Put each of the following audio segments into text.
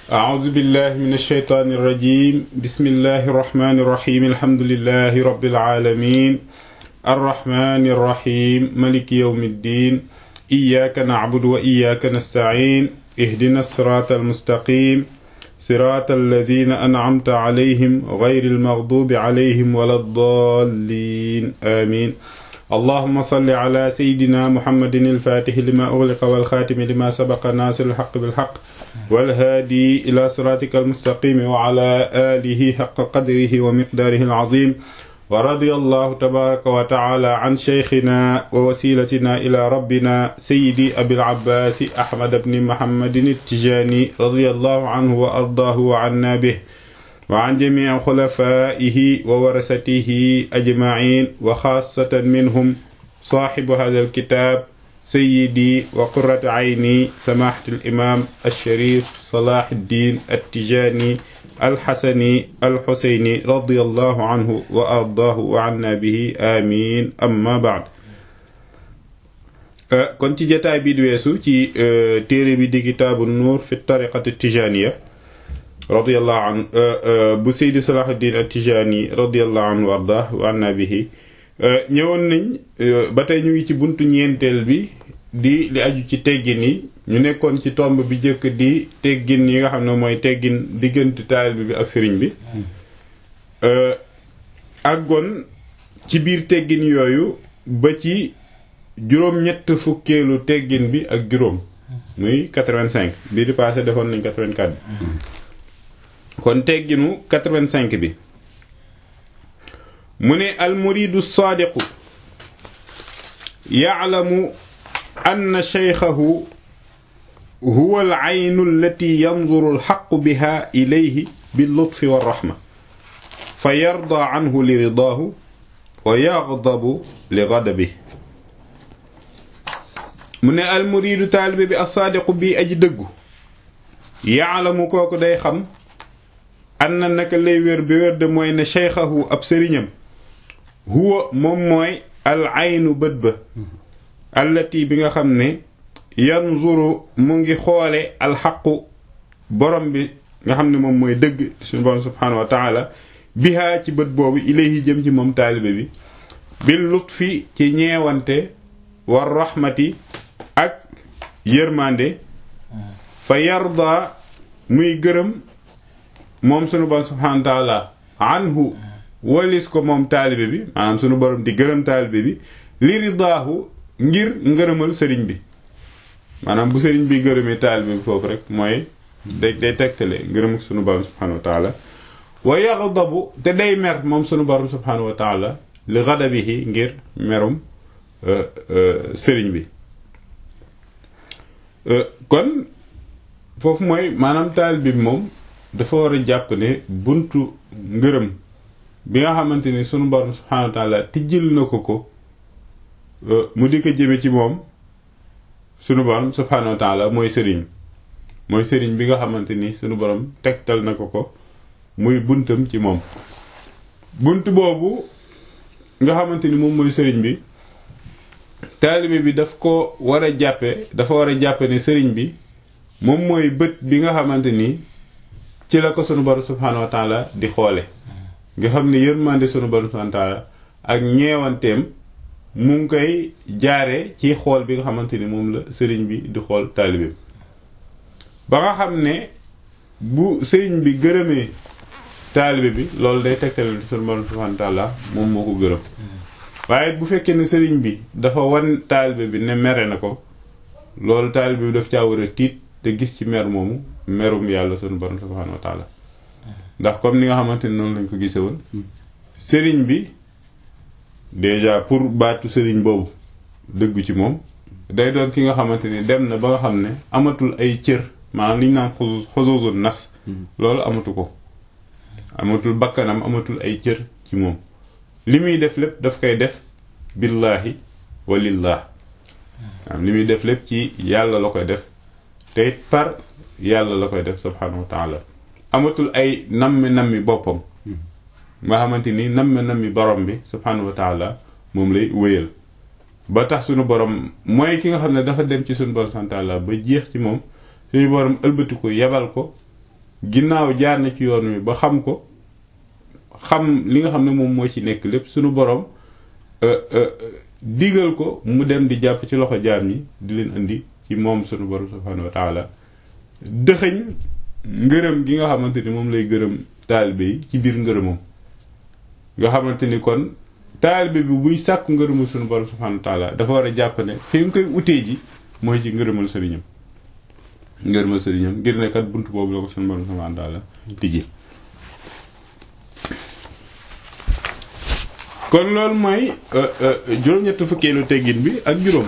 أعوذ بالله من الشيطان الرجيم بسم الله الرحمن الرحيم الحمد لله رب العالمين الرحمن الرحيم ملك يوم الدين إياك نعبد وإياك نستعين اهدنا الصراط المستقيم صراط الذين أنعمت عليهم غير المغضوب عليهم ولا الضالين آمين اللهم صل على سيدنا محمد الفاتح لما أغلق والخاتم لما سبق ناصر الحق بالحق والهادي إلى صراطك المستقيم وعلى آله حق قدره ومقداره العظيم ورضي الله تبارك وتعالى عن شيخنا ووسيلتنا إلى ربنا سيدي أبي العباس أحمد بن محمد التجاني رضي الله عنه وأرضاه وعنا به وعن جميع خلفائه وورثته أجمعين وخاصة منهم صاحب هذا الكتاب سيدي وقرة عيني سماحة الإمام الشريف صلاح الدين التجاني الحسني الحسيني رضي الله عنه وأرضاه وعنا به آمين أما بعد kon ci jataay bi weesu ci téere bi di kitaabu nuur fi tariqati tijaniya radiyallahu an bu Seydi Salahuddin at-Tijani radiyallahu anhu wa ardah wa anna bihi ñëwoon nañ ba tey ñu ngi ci buntu ñeenteel bi di li aju ci teggin yi ñu nekkoon ci tomb bi jëkk di teggin yi nga xam ne mooy teggin diggante taalibe bi ak sëriñ bi àggoon ci biir teggin yooyu ba ci juróom-ñett fukkeelu teggin bi ak juróom muy 85 bii di passé defoon nañ 84 bi kon tegginu 85 bi mu ne almuridu saadiqu yaclamu anna shaykhahu huwa alcaynu allati yanzuru alxaqu biha ilayhi billutfi walraxma fa yarda canhu liridaahu wa yagdabu li gadabihi mu ne almuridu taalibe bi assaadiqu bii aji dëggu yaclamu kooku day xam anna naka lay wér bi wér de mooy ne shaykhahu ab sëriñam huwa moom mooy al aynu bët ba allati bi nga xam ne yanzuru mu ngi xoole alxaqu borom bi nga xam ne moom mooy dëgg suñu borom subhaanahu wa taala bihaa ci bët boobu ilayhi jëm ci moom taalibe bi bil lutfi ci ñeewante war rahmati ak yërmande fa yarda muy gërëm moom sunu borom subhaanahu wa taala anhu walis ko moom taalibe bi maanaam sunu borom di gërëm taalibe bi li ridaahu ngir ngërëmal sëriñ bi maanaam bu sëriñ bi gërëmee taalibe bi foofu rek mooy day day tegtale ngërëm sunu borom subhaanahu wa taala wa yaxdabu te day mer moom sunu borom subhaanahu wa taala li xadabihi ngir merum sëriñ bi kon foofu mooy maanaam taalibe bi moom dafa war a jàpp ne buntu ngërëm bi nga xamante ni sunu borom subhaanahu wa taala tijjil na ko ko mu di ko jëme ci moom sunu borom subhaanahu wa taala mooy sëriñ mooy sëriñ bi nga xamante ni sunu borom tegtal na ko ko muy buntam ci moom bunt boobu nga xamante ni moom mooy sëriñ bi taalibe bi daf ko war a jàppe dafa war a jàppe ne sëriñ bi moom mooy bët bi nga xamante ni ci la ko sunu borom subhaanahu wa taala di xoole nga xam ne yërmande sunu borom subhaanahu wa taala ak ñeewanteem mu ngi koy jaare ci xool bi nga xamante ni moom la sëriñ bi di xool taalibe ba nga xam ne bu sëriñ bi gërëmee taalibe bi loolu day tegtale sunu borom subhaanahu wa taala moom moo ko gërëm waaye bu fekkee ne sëriñ bi dafa wan taalibe bi ne mere na ko loolu taalibe bi daf caa war a tiit te gis ci mer moomu merum yàlla sunu borom subhaanahu wa taala ndax comme ni nga xamante ni noonu lañ ko gise woon sëriñ bi déjà pour baatu sëriñ boobu dëggu ci moom day doon ki nga xamante ni dem na ba nga xam ne amatul ay cër maanaam li ñu naan xusuusul nas loolu amatu ko amatul bakkanam amatul ay cër ci moom li muy def lépp daf koy def billaahi walillah li muy def lépp ci yàlla la koy def te par yàlla la koy def subhaanahu wa taala amatul ay nammi nammi boppam nga xamante ni nammi nammi borom bi subhaanahu wa taala moom lay wéyal ba tax sunu borom mooy ki nga xam ne dafa dem ci sunu borom subhaanahu wa taala ba jeex ci moom suñu borom ëlbati ko yebal ko ginnaaw jaar na ci yoon wi ba xam ko xam li nga xam ne moom moo ci nekk lépp sunu borom digal ko mu dem di jàpp ci loxo jaam yi di leen indi ci moom sunu borom subhanahu wa taala dëxëñ ngërëm gi nga xamante ni moom lay gërëm taalibe yi ci biir ngërëmam nga xamante ni kon taalibe bi buy sàkku ngërëmal sunu borom subhanahu wa taala dafa war a jàpp ne fi nga koy utee ji mooy ci ngërëmal sëriñam ngërëmal sëriñam ngir ne kat bunt boobu la ko sunu borom subhanahu wa taala tijji kon loolu mooy juróom-ñett fukkeelu teggin bi ak juróom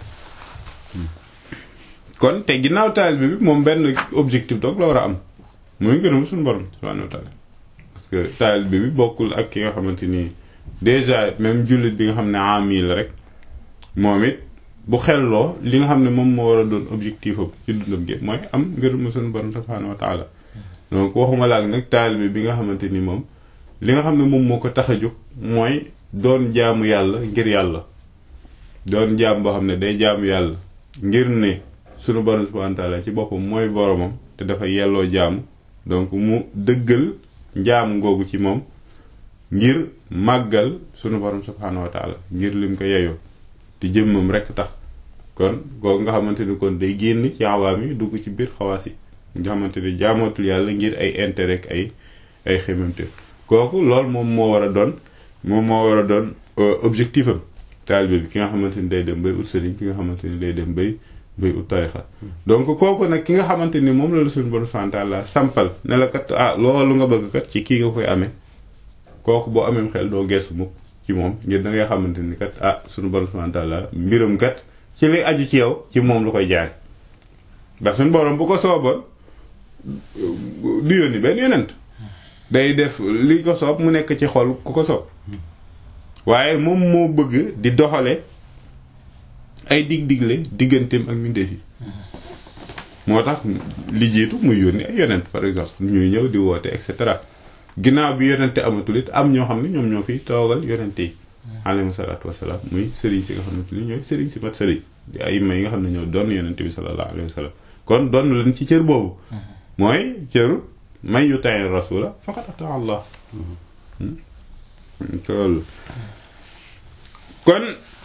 kon te ginnaaw taalibe bi moom benn objectif donc la war a am mooy ngërëm suñu borom subhanahu wa taala parce que taalibe bi bokkul ak ki nga xamante ni déjà même jullit bi nga xam ne ami la rek moom it bu xelloo li nga xam ne moom moo war a doon objectif am ci dundam gi mooy am ngërëm suñu borom subhanahu wa taala donc waxuma laak nag taalibe bi nga xamante ni moom li nga xam ne moom moo ko tax a jóg mooy doon jaamu yàlla ngir yàlla doon jaam boo xam ne day jaamu yàlla ngir ne sunu borom subhanahu wa taala ci boppam mooy boromam te dafa yelloo jaamu donc mu dëggal njaamu ngoogu ci moom ngir màggal sunu borom subhanahu wa taala ngir lim ko yeyoo te jëmmam rekk tax kon kooku nga xamante ni kon day génn ci awaam yi dugg ci biir xawaas yi nga xamante ni jaamootul yàlla ngir ay intérêt ak ay ay xemamte kooku loolu moom moo war a doon moom moo war a doon objectif am taalibe bi ki nga xamante ni day dem bay ut sëriñ ki nga xamante ni day dem bay bay ut tarixa donc kooku nag ki nga xamante ni moom la la suñu borom subhanahu wa ta'ala sampal ne la kat ah loolu nga bëgg kat ci kii nga koy amee kooku boo amee xel doo geesu mukk ci moom ngir da ngay xamante ni kat ah suñu borom subhanahu wa ta'ala mbiram kat ci li aju ci yow ci moom lu koy jaare ndax suñu borom bu ko sooboon du yónni benn yonent day def li ko soob mu nekk ci xol ku ko soob waaye moom moo bëgg di doxale ay dig-digle digganteem ak mbindeef yi moo tax li jiitu muy yónni ay yonent par exemple ñuy ñëw di woote et cetera ginnaaw bi yonente amatul it am ñoo xam ne ñoom ñoo fiy toogal yonente yi alayhi salaatu wasalaam muy sëriñ si nga xamante ni ñooy sëriñ si mat sëriñ di ay may nga xam ne ñoo doon yonente bi sallallahu alayhi wa sallam kon doon leen ci cër boobu mooy cëru man yuti'i rasula faqad ata Allah loolu kon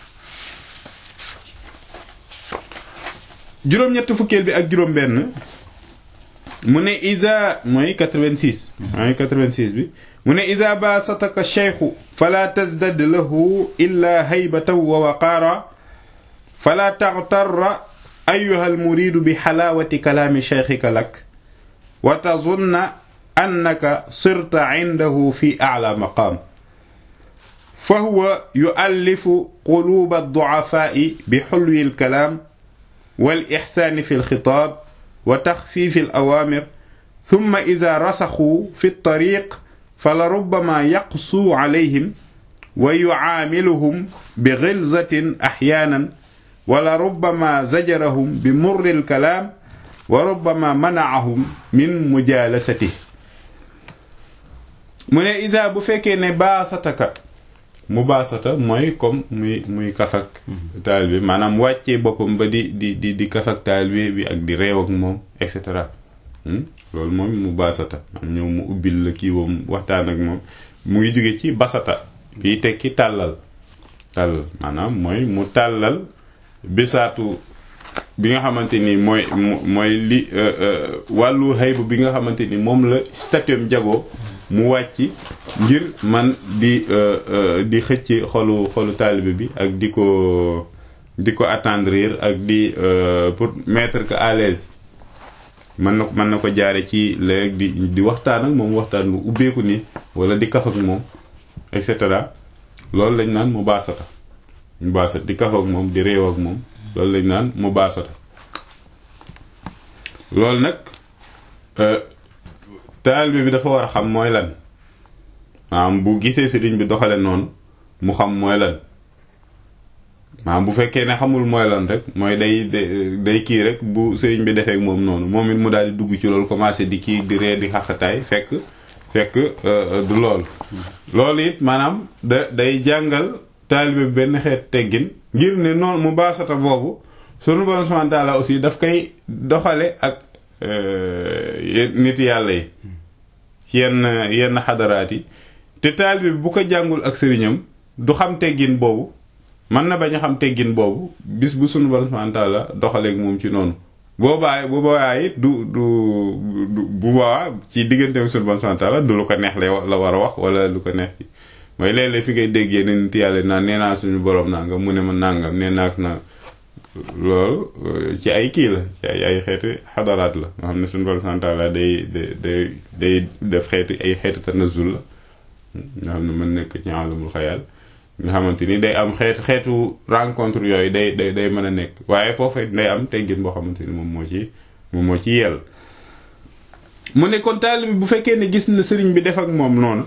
juróom-ñett fukkeel bi ak juróom-benn mu ne ida mooy 86 mooy 86 bi mu ne ida baasataka cheikhu fala tazdad lahu illa haybatan wa waqaara fala taghtarra ayuha almuridu bi xalaawati kalaami cheikhika lak wa tazunna annaka sirta indahu fi a'la maqaam fa huwa yu'allifu quluuba ad-du'afaa'i bi hulwi al-kalaam wal ihsaani fi al-xitaab wa taxfiifi al-awaamir thumma idhaa rasaxuu fi at-tariiq falarubbamaa yaqsuu alayhim wa yu'aamiluhum bi ghilzatin ahyaanan wa larubbamaa zajarahum bi murri al-kalaam wa rubbama manaahum min mujaalasati mu ne isa bu fekkee ne baasataka mu baasata mooy comme muy muy kafak taal bi maanaam wàccee boppam ba di di di di kafak taal bi bi ak di réew ak moom et cetera loolu moom mu baasata am ñëw mu ubbil la kii woom waxtaan ak moom mu ngi jóge ci basata fii tekki tàllal tàllal maanaam mooy mu tàllal bisaatu bi nga xamante ni mooy mooy li wàllu xayb bi nga xamante ni moom la statuam jagoo mu wàcc ngir man di di xëcc xolu xolu taalibe bi ak di ko di ko attendrir ak di pour mettre que à l'aise mën na mën na ko jaare ci léegi di di waxtaan ak moom waxtaan bu ubbeeku ni wala di kaf ak moom et cetera loolu lañ naan mu baasata mu baasata di kaf ak moom di réew ak moom loolu lañ naan mu baasata loolu nag taalibe bi dafa war a xam mooy lan maanaam bu gisee sëriñ bi doxale noonu mu xam mooy lan maanaam bu fekkee ne xamul mooy lan rek mooy day day kii rek bu sëriñ bi defeek moom noonu moom it mu daal di dugg ci loolu commencé di kii di ree di xaxataay fekk fekk du loolu loolu it maanaam da day jàngal taalibe bi benn xeet teggin ngir ne noonu mu baasata boobu sunu borom subhanahu wa ta'ala aussi daf koy doxale ak nit yàlla yi yenn yenn xadaraat yi te taalibe bi bu ko jàngul ak sëriñam du xam teggin boobu mën na bañ a xam teggin boobu bis bu sunu borom subhanahu wa ta'ala doxaleeg moom ci noonu boobaa bu boobaa it du du bu boobaa ci digganteem sunu borom subhanahu wa ta'ala du lu ko neex la war a wax wala lu ko neex ci mooy léeg-léeg fi ngay déggee ne nit yàlla naan nee naa suñu borom nangam mu ne ma nangam nee naa na loolu ci ay kii la ci ay ay xeeti xadaraat la nga xam ne suñu borom subhanahu wa ta'ala day day day def xeeti ay xeeti tanazul la nga xam ne mën nekk ci alamul xayal nga xamante ni day am xeet xeetu rencontre yooyu day day day mën a nekk waaye foofu day am teggin boo xamante ni moom moo ci moom moo ci yell mu ne kon taalibe bu fekkee ne gis na sëriñ bi def ak moom noonu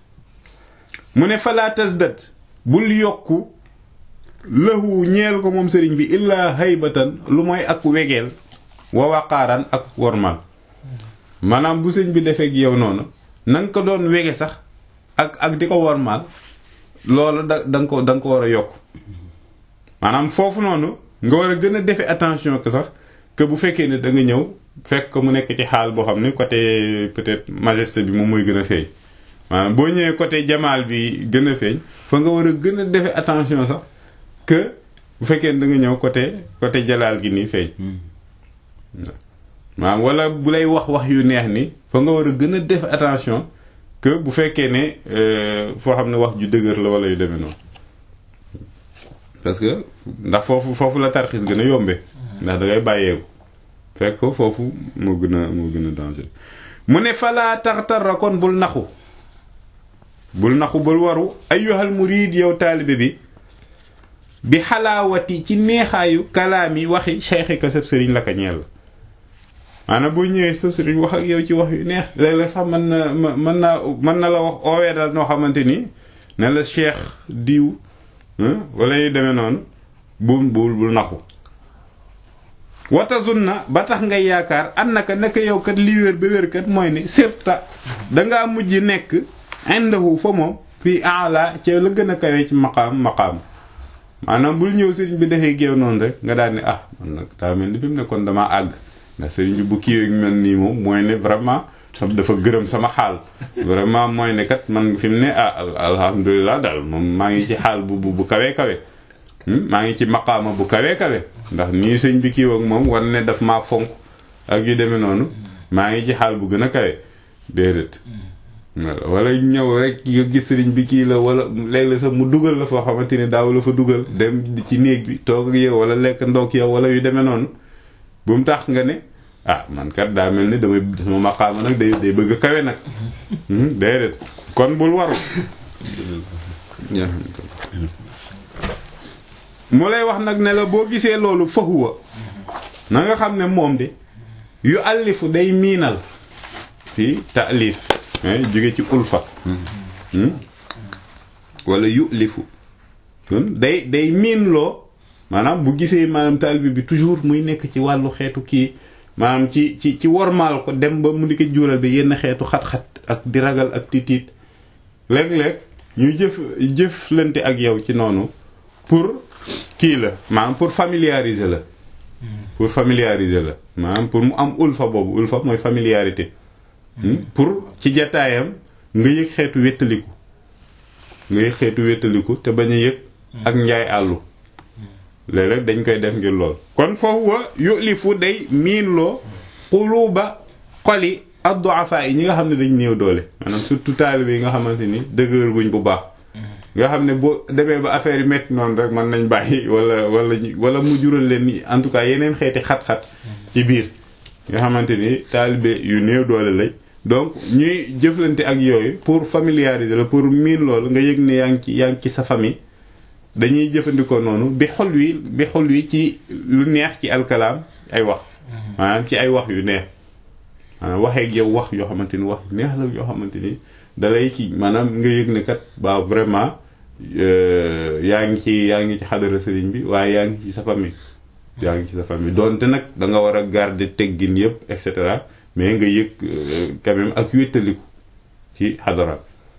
mu ne falaa tasdat bul yokku lahu ñeel ko moom sëriñ bi illaa haybatan lu mooy ak wegeel wa waqaaran ak wormal maanaam bu sëriñ bi defee ak yow noonu na nga ko doon wege sax ak ak di ko wormal loolu da da nga ko da nga ko war a yokk maanaam foofu noonu nga war a gën a defe attention que sax que bu fekkee ne da nga ñëw fekk ko mu nekk ci xaal boo xam ne côté peut-être majesté bi moom mooy gën a feeñ maanaam boo ñëwee côté jamaal bi gën a feeñ fa nga war a gën a defe attention sax que bu fekkee ne da nga ñëw côté côté jalaal gi nii feeñ maanaam wala bu lay wax wax yu neex ni fa nga war a gën a def attention que bu fekkee ne foo xam ne wax ju dëgër la wala yu demee noonu parce que ndax foofu foofu la tarxis gën a yombe ndax da ngay bàyyeeku fekk ko foofu moo gën a moo gën a danger mu ne falaa taxtarra kon bul naxu bul naxu bul waru ayyuhal murid yow taalibe bi bi xalaawati ci neexaayu kalaami waxi cheikh ka sab sëriñ la ka ñeel la maanaam boo ñëwee sab sëriñ wax ak yow ci wax yu neex léeg-léeg sax mën na mën naa mën na la wax oowee daal noo xamante ni ne la cheikh diw wala yu demee noonu bul bul bul naxu watazunna ba tax ngay yaakaar annaka naka yow kat li wér ba wér kat mooy ni sirta dangaa mujj nekk indahu fa moom fii ala ca la gën a kawe ci maqaam maqaam maanaam bul ñëw sëriñ bi defee géew noonu rek nga daal ne ah man nag daa mel ni fi mu ne kon damaa àgg ndax sëriñ bi bu kiiwee mel nii moom mooy ne vraiment sam dafa gërëm sama xaal vraiment mooy ne kat man fi mu ne ah alhamdulilah daal moom maa ngi ci xaal bu bu kawe kawe maa ngi ci maqaama bu kawe kawe ndax nii sëñ bi kiiw ak moom war ne daf maa fonk ak yu demee noonu maa ngi ci xaal bu gën a kawe déedéet wala ñëw rek nga gis sëriñ bi kii la wala léeg-léeg sax mu dugal la foo xamante ni daaw la fa dugal dem ci néeg bi toog ak yow wala lekk ndoog yow wala yu demee noonu bu mu tax nga ne ah man kat daa mel ni damay sama maqaama nag day day bëgg a kawe nag déedéet kon bul waru mu lay wax nag ne la boo gisee loolu fahuwa na nga xam ne moom de yu allifu day miinal fii taalif jóge ci ulfa wala yu lifu kon day day miin loo maanaam bu gisee maanaam taalibe bi toujours muy nekk ci wàllu xeetu kii maanaam ci ci ci wormaal ko dem ba mu di ko jural bi yenn xeetu xat-xat ak di ragal ak tiitiit léeg-léeg ñu jëf jëflante ak yow ci noonu pour kii la maanaam pour familiariser la pour familiariser la maanaam pour mu am ulfa boobu ulfa mooy familiarité pour ci jataayam nga yëg xeetu wéttaliku nga yëg xeetu wéttaliku te bañ a yëg ak njaay àllu léeg-léeg dañ koy def ngir lool kon foofu wa yulifu day miin loo xuluba xoli ad-du'afa yi ñi nga xam ne dañ néew doole maanaam surtout taalibe yi nga xamante ni dëgër guñ bu baax nga xam ne boo demee ba affaire yi métti noonu rek mën nañ bàyyi wala wala wala mu jural leen en tout cas yeneen xeeti xat-xat ci biir nga xamante ni taalibe yu néew doole lañ donc ñuy jëflante ak yooyu pour familiariser la pour miin loolu nga yëg ne yaa ngi ci yaa ngi ci sa famille dañuy jëfandikoo noonu bi xol wi bi xol wi ci lu neex ci alkalaam ay wax maanaam ci ay wax yu neex maanaam waxeeg yow wax yoo xamante ni wax neex la yoo xamante ni dalay ci maanaam nga yëg ne kat ba vraiment yaa ngi ci yaa ngi ci xadara sëriñ bi waaye yaa ngi ci sa famille yaa ngi ci sa famille donte nag da nga war a garder teggin yëpp et cetera mais nga yëg quand même ak wéttaliku ci xadara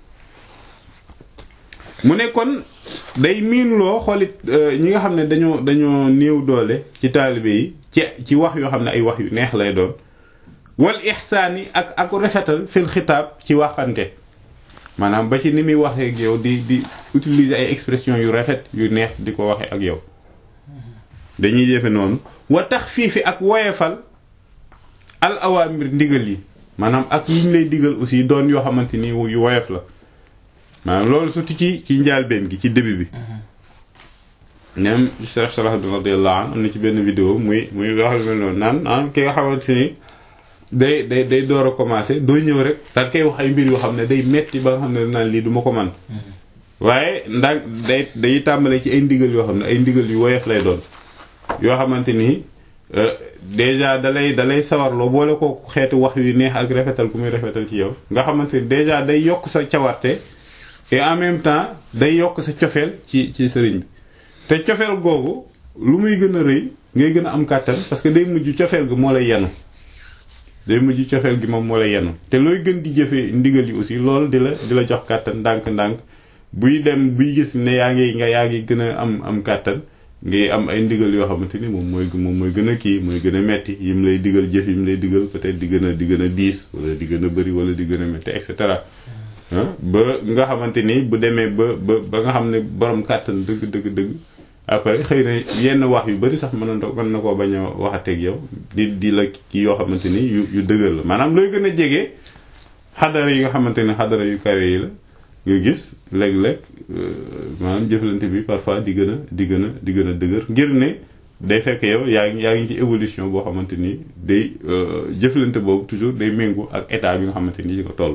mu ne kon day miinloo xoolit ñi nga xam ne dañoo dañoo néew doole ci taalibe yi ci ci wax yoo xam ne ay wax yu neex lay doon wal ixsaani ak ak rafetal fil xitaab ci waxante maanaam ba ci ni muy waxee ak yow di di utiliser ay expression yu rafet yu neex di ko waxee ak yow dañuy jëfe noonu wa tax fii fi ak woyefal al awaamir ndigal yi maanaam ak yiñ lay digal aussi doon yoo xamante ni yu woyof la maanaam loolu surtout ci ci njaalbeen gi ci début bi nem Cheikh Salah radiyallahu anhu am na ci benn vidéo muy muy wax mel noonu naan naan ki nga xamante ni day day day door a commencé doo ñëw rek daal koy wax ay mbir yoo xam ne day metti ba nga xam ne naan lii du ma ko man waaye ndax day day tàmbalee ci ay ndigal yoo xam ne ay ndigal yu woyof lay doon yoo xamante ni déjà dalay dalay sawarloo boole ko xeeti wax yu neex ak rafetal ku muy rafetal ci yow nga xamante ni déjà day yokk sa cawarte et en même temps day yokk sa cofeel ci ci sëriñ bi te cofeel googu lu muy gën a rëy ngay gën a am kàttan parce que day mujj cofeel gi moo lay yenu day mujj cofeel gi moom moo lay yenu te looy gën di jëfee ndigal yi aussi loolu di la di la jox kàttan ndànk-ndànk buy dem buy gis ne yaa ngi nga yaa ngi gën a am am kàttan ngay am ay ndigal yoo xamante ni moom mooy moom mooy gën a kii mooy gën a metti yim lay digal jëf yim lay digal peut-être di gën a di gën a diis wala di gën a bëri wala di gën a metti et cetera ba nga xamante ni bu demee ba ba ba nga xam ne borom kàttan dëgg dëgg dëgg après xëy na yenn wax yu bëri sax mën na mën na koo bañ a waxateeg yow di di la kii yoo xamante ni yu yu dëgër la maanaam looy gën a jege xadara yi nga xamante ni xadara yu kawe yi la nga gis léeg-léeg maanaam jëflante bi parfois di gën a di gën a di gën a dëgër ngir ne day fekk yow yaa ngi yaa ngi ci évolution boo xamante ni day jëflante boobu toujours day méngu ak état bi nga xamante ni ci ko toll.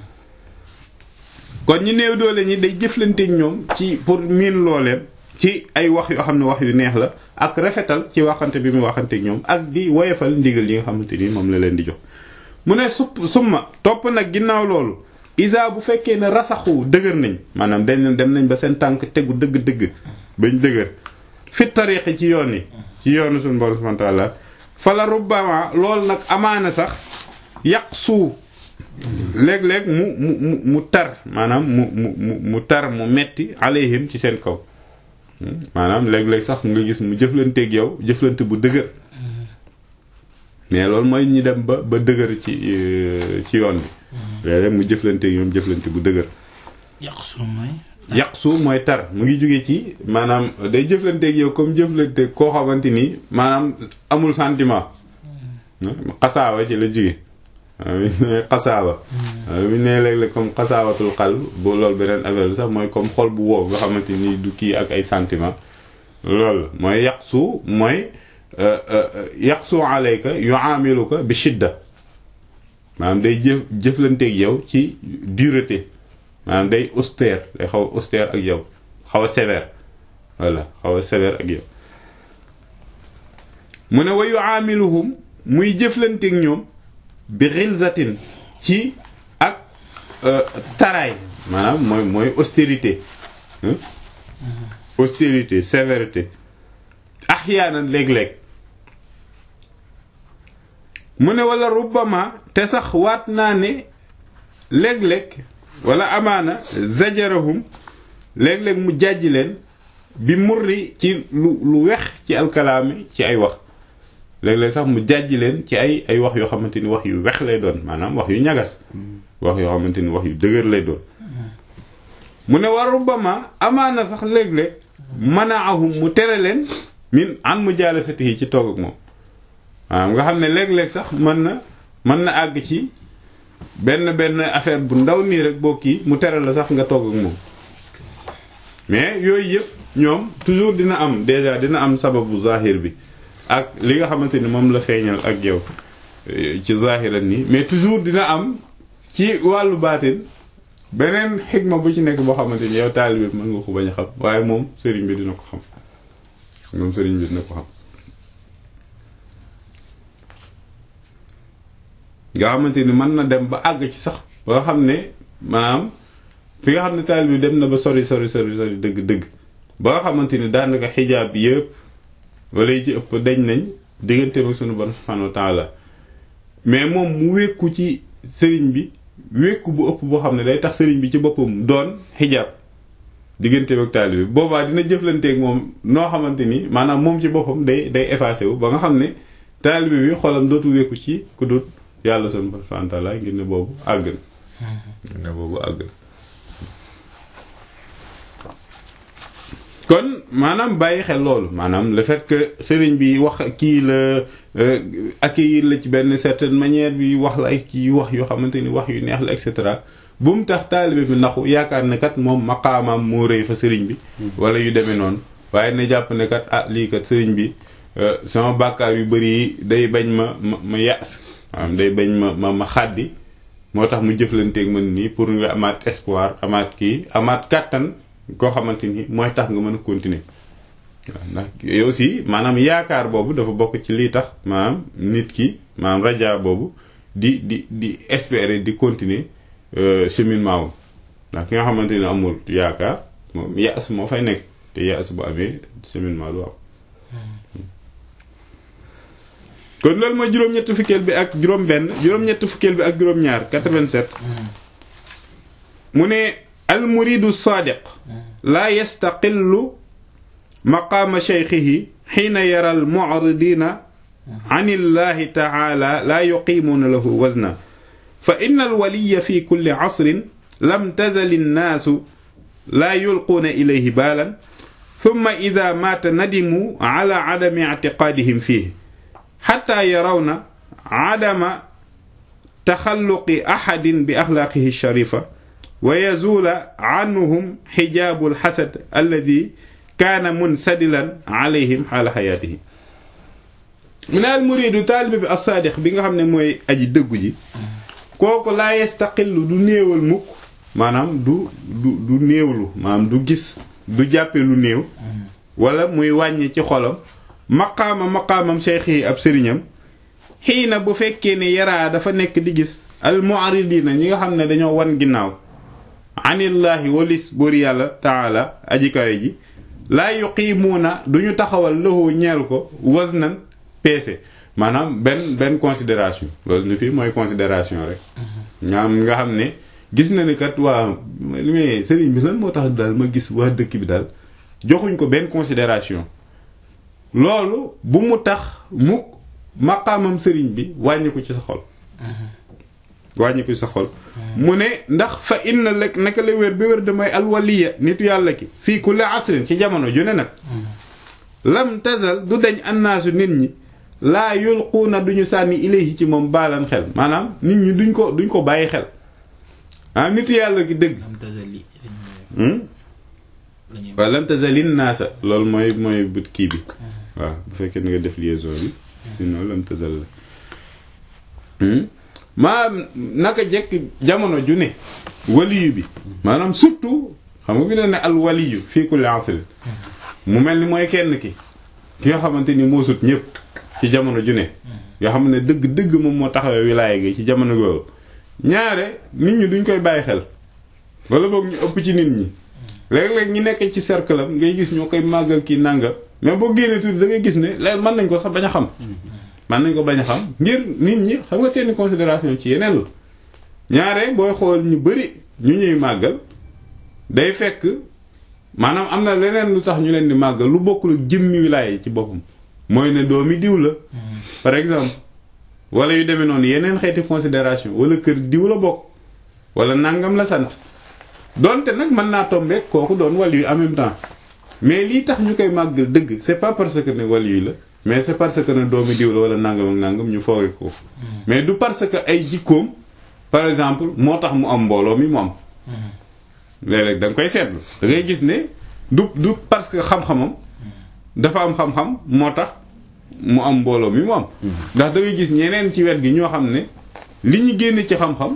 kon ñi néew doole ñi day jëflanteeg ñoom ci pour miin looleen ci ay wax yoo xam ne wax yu neex la ak rafetal ci waxante bi mu waxanteeg ñoom ak di woyefal ndigal yi nga xamante ni moom la leen di jox mu ne supp summa topp nag ginnaaw loolu. isa bu fekkee ne rasaxu dëgër nañ maanaam dañ dem nañ ba seen tànk tegu dëgg-dëgg bañ dëgër fi tariqi ci yoon yi ci yoonu suñu borom subhanahu wa ta'ala fala rubbama loolu nag amaana sax yàq suu léeg-léeg mu mu mu mu tar maanaam mu mu mu tar mu metti alayhim ci seen kaw maanaam léeg-léeg sax nga gis mu jëflanteeg yow jëflante bu dëgër mais loolu mooy ñi dem ba ba dëgër ci ci yoon bi léeg-léeg mu jëflante ñoom jëflante bu dëgër. yaqsu mooy. yaqsu mooy tar mu ngi jóge ci maanaam day jëflanteeg yow comme jëflante koo xamante ni maanaam amul sentiment. xasaawa ci la jóge xasaawa. bu ne léeg-léeg comme xasaawatul xal bu loolu beneen affaire bi sax mooy comme xol bu wow nga xamante ni du kii ak ay sentiment loolu mooy yaqsu mooy. yaqsu alayka yu'amiluka bi shidda maanaam day jëf jëflanteeg yow ci dureté maanaam day austère day xaw a austère ak yow xaw a sévère voilà xaw a sévère ak yow mu ne wa yu'amiluhum muy jëflanteeg ñoom bi ghilzatin ci ak taraay maanaam mooy mooy austérité austérité sévérité ahyaanan léeg-léeg mu ne wala rubbama te sax waat naa ne léeg-léeg wala amaana zajarahum léeg-léeg mu jàjj leen bi murri ci lu lu wex ci alkalaami ci ay wax léeg-léeg sax mu jàjj leen ci ay ay wax yoo xamante ni wax yu wex lay doon maanaam wax yu ñagas wax yoo xamante ni wax yu dëgër lay doon mu ne wa rubbama amaana sax léeg-léeg manaahum mu tere leen min an mu jaalasatihi ci toog ak moom waaw nga xam ne léeg-léeg sax mën na mën na àgg ci benn benn affaire bu ndaw nii rek boo kii mu tere la sax nga toog ak moom mais yooyu yëpp ñoom toujours dina am déjà dina am sababu zahir bi ak li nga xamante ni moom la feeñal ak yow ci zahiran nii mais toujours dina am ci wàllu baatin beneen xigma bu ci nekk boo xamante ni yow taalibe mën nga ko bañ a xam waaye moom sëriñ bi dina ko xam moom sëriñ bi dina ko xam nga xamante ni mën na dem ba àgg ci sax ba nga xam ne maanaam fi nga xam ne taalibe bi dem na ba sori sori sori sori dëgg dëgg ba nga xamante ni daanaka xijaab bi yëpp wala yi ci ëpp dañ nañ diggante ak sunu borom subhanahu wa ta'ala mais moom mu wékku ci sëriñ bi wékku bu ëpp boo xam ne day tax sëriñ bi ci boppam doon xijaab diggante ak taalibe bi boobaa dina jëflanteeg moom noo xamante ni maanaam moom ci boppam day day effacé wu ba nga xam ne taalibe bi xolam dootu wékku ci ku dut yàlla subhanahu wa ta'ala ngir ne boobu àgg na ngir ne boobu àgg na kon maanaam bàyyi xel loolu maanaam le fait que sëriñ bi wax kii la accueillir la ci benn certaine manière bi wax la ay kii wax yoo xamante ni wax yu neex la et cetera bu mu tax taalibe bi naxu yaakaar ne kat moom maqaamaam moo rëy fa sëriñ bi wala yu demee noonu waaye ne jàpp ne kat ah lii kat sëriñ bi sama bàkkaar yu bëri yi day bañ ma ma ma yas maanaam day bañ ma ma ma xàddi moo tax mu jëflanteeg man nii pour nga amaat espoir amaat kii amaat kàttan koo xamante ni mooy tax nga mën a continuer waaw ndax yow aussi maanaam yaakaar boobu dafa bokk ci lii tax maanaam nit ki maanaam raja boobu di di di espérer di continuer cheminement wu ndax ki nga xamante ni amul yaakaar moom yaas moo fay nekk te yaas bu amee cheminement du am kon loolu mooy juróom-ñett fukkeel bi ak juróom-benn juróom-ñett fukkeel bi ak juróom-ñaar 87 mu ne al muridu saadiq laa yastaqillu maqaama shaykhihi xiina yara al mu'ridina an illahi taala laa yuqiimuuna lahu wazna fa inna al waliya fi kulli asrin lam tazal innaasu laa yulquuna ilayhi baalan thumma ida maata nadimu ala adami ictiqaadihim fiihi xataa yarawna adama taxalluqi axadin bi axlaaqihi sharifa wa yazuula anhum xijaabu alxasad alladi kaana munsadilan alayhim xaala xayaatihi mu ne al muridu taalibe bi assaadiq bi nga xam ne mooy aji dëggu ji kooku laa yastaqillu du néewal mukk maanaam du du du néewlu maanaam du gis du jàppe lu néew wala muy wàññi ci xolam maqaama maqaamam cheikh yi ab sëriñam xii na bu fekkee ne yaraa dafa nekk di gis al mu'ridina ñi nga xam ne dañoo wan ginnaaw anillaahi walis buur yàlla taala aji kawe ji laa yuqiimuuna duñu taxawal lahu ñeel ko waznan peese maanaam benn benn considération loolu fii mooy considération rek ñaam nga xam ne gis na ni kat waa mais sëriñ bi lan moo tax daal ma gis waa dëkk bi daal joxuñ ko benn considération loolu bu mu tax mu maqaamam sëriñ bi wàññi ko ci sa xol wàññi ko ci sa xol mu ne ndax fa inna lek naka la wér bi wér damay alwaliya nitu yàlla ki fii kulli asrin ci jamono ju ne nag lam tazal du dañ annaasu nit ñi laa yulquuna duñu sànni ilayhi ci moom baalan xel maanaam nit ñi duñ ko duñ ko bàyyi xel ah nitu yàlla gi dëgg waaw lam tazalin naasa loolu mooy mooy but kii bi waaw bu fekkee na nga def liaison bi sinon lam tazal la maa naka jekk jamono ju ne waliyu bi maanaam surtout xam nga bi ne ne al waliyu fii kulli asrin mu mel ni mooy kenn ki ki nga xamante ni moo sut ñëpp ci jamono ju ne nga xam ne dëgg dëgg moom moo taxawee wilaaya gi ci jamono googu ñaare nit ñi duñ koy bàyyi xel wala boog ñu ëpp ci nit ñi léeg-léeg ñi nekk ci cercle am ngay gis ñoo koy màggal kii nànga mais boo génnee tuuti da ngay gis ne léegi mën nañ ko sax bañ a xam mën nañ ko bañ a xam ngir nit ñi xam nga seeni considération ci yeneen la ñaare booy xool ñu bari ñu ñuy màggal day fekk maanaam am na leneen lu tax ñu leen di màggal lu bokkul ak jëmmi wilaaya ci boppam mooy ne doomi diw la par exemple wala yu demee noonu yeneen xeeti considération wala kër diw la bokk wala nangam la sant donte nag mën naa tombe kooku doon wàll yu en même temps mais lii tax ñu koy màggal dëgg c'est pas parce que ne wàll yu la mais c'est parce que ne doomi diw la wala nangam ak nangam ñu fooge ko mais du parce que ay jikkoom par exemple moo tax mu am mbooloo mi mu am léeg-léeg da nga koy seetlu da ngay gis ne du du parce que xam-xamam dafa am xam-xam moo tax mu am mbooloo mi mu am ndax da ngay gis ñeneen ci wet gi ñoo xam ne li ñu génne ci xam-xam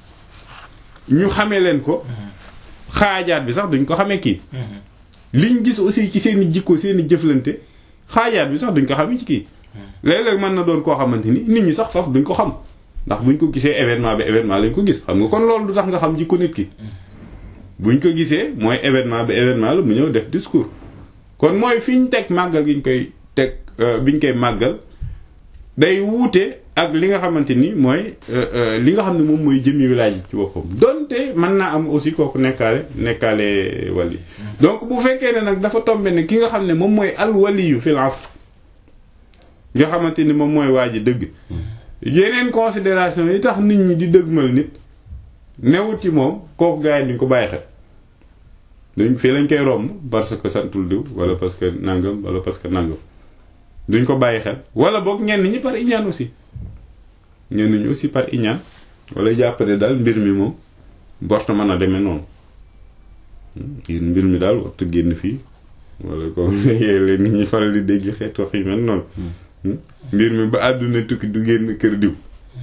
ñu xamee leen ko xaajaat bi sax duñ ko xamee kii liñ gis aussi ci seen i jikko seen i jëflante xaajaat bi sax duñ ko xamee ci kii léeg-léeg mën na doon koo xamante ni nit ñi sax faf duñ ko xam ndax buñ ko gisee événement bi événement lañ ko gis xam nga kon loolu du tax nga xam jikko nit ki buñ ko gisee mooy événement bi événement la mu ñëw def discours kon mooy fi ñu teg màggal gi ñu koy teg biñ koy màggal day wuute ak li nga xamante ni mooy li nga xam ne moom mooy jëmmi wilaay ji ci boppam donte mën naa am aussi kooku nekkaale nekkaale wali donc bu fekkee ne nag dafa tombe ne ki nga xam ne moom mooy al waliyu fil asr nga xamante ni moom mooy waa ji dëgg yeneen considération yi tax nit ñi di dëgmal nit newut ci moom kooku gars yi duñ ko bàyyi xel duñ fii lañ koy romb parce que santul diw wala parce que nangam wala parce que nangam duñ ko bàyyi xel wala boog ñenn ñi par iñaan aussi ñenn ñi aussi par iñaan wala jàppale daal mbir mi moom borta mën a demee noonu mbir mi daal warta génn fii wala ko leen nit ñi faral di dégg xeet wax yi mel noonu mbir mi ba àdduna tukki du génn kër diw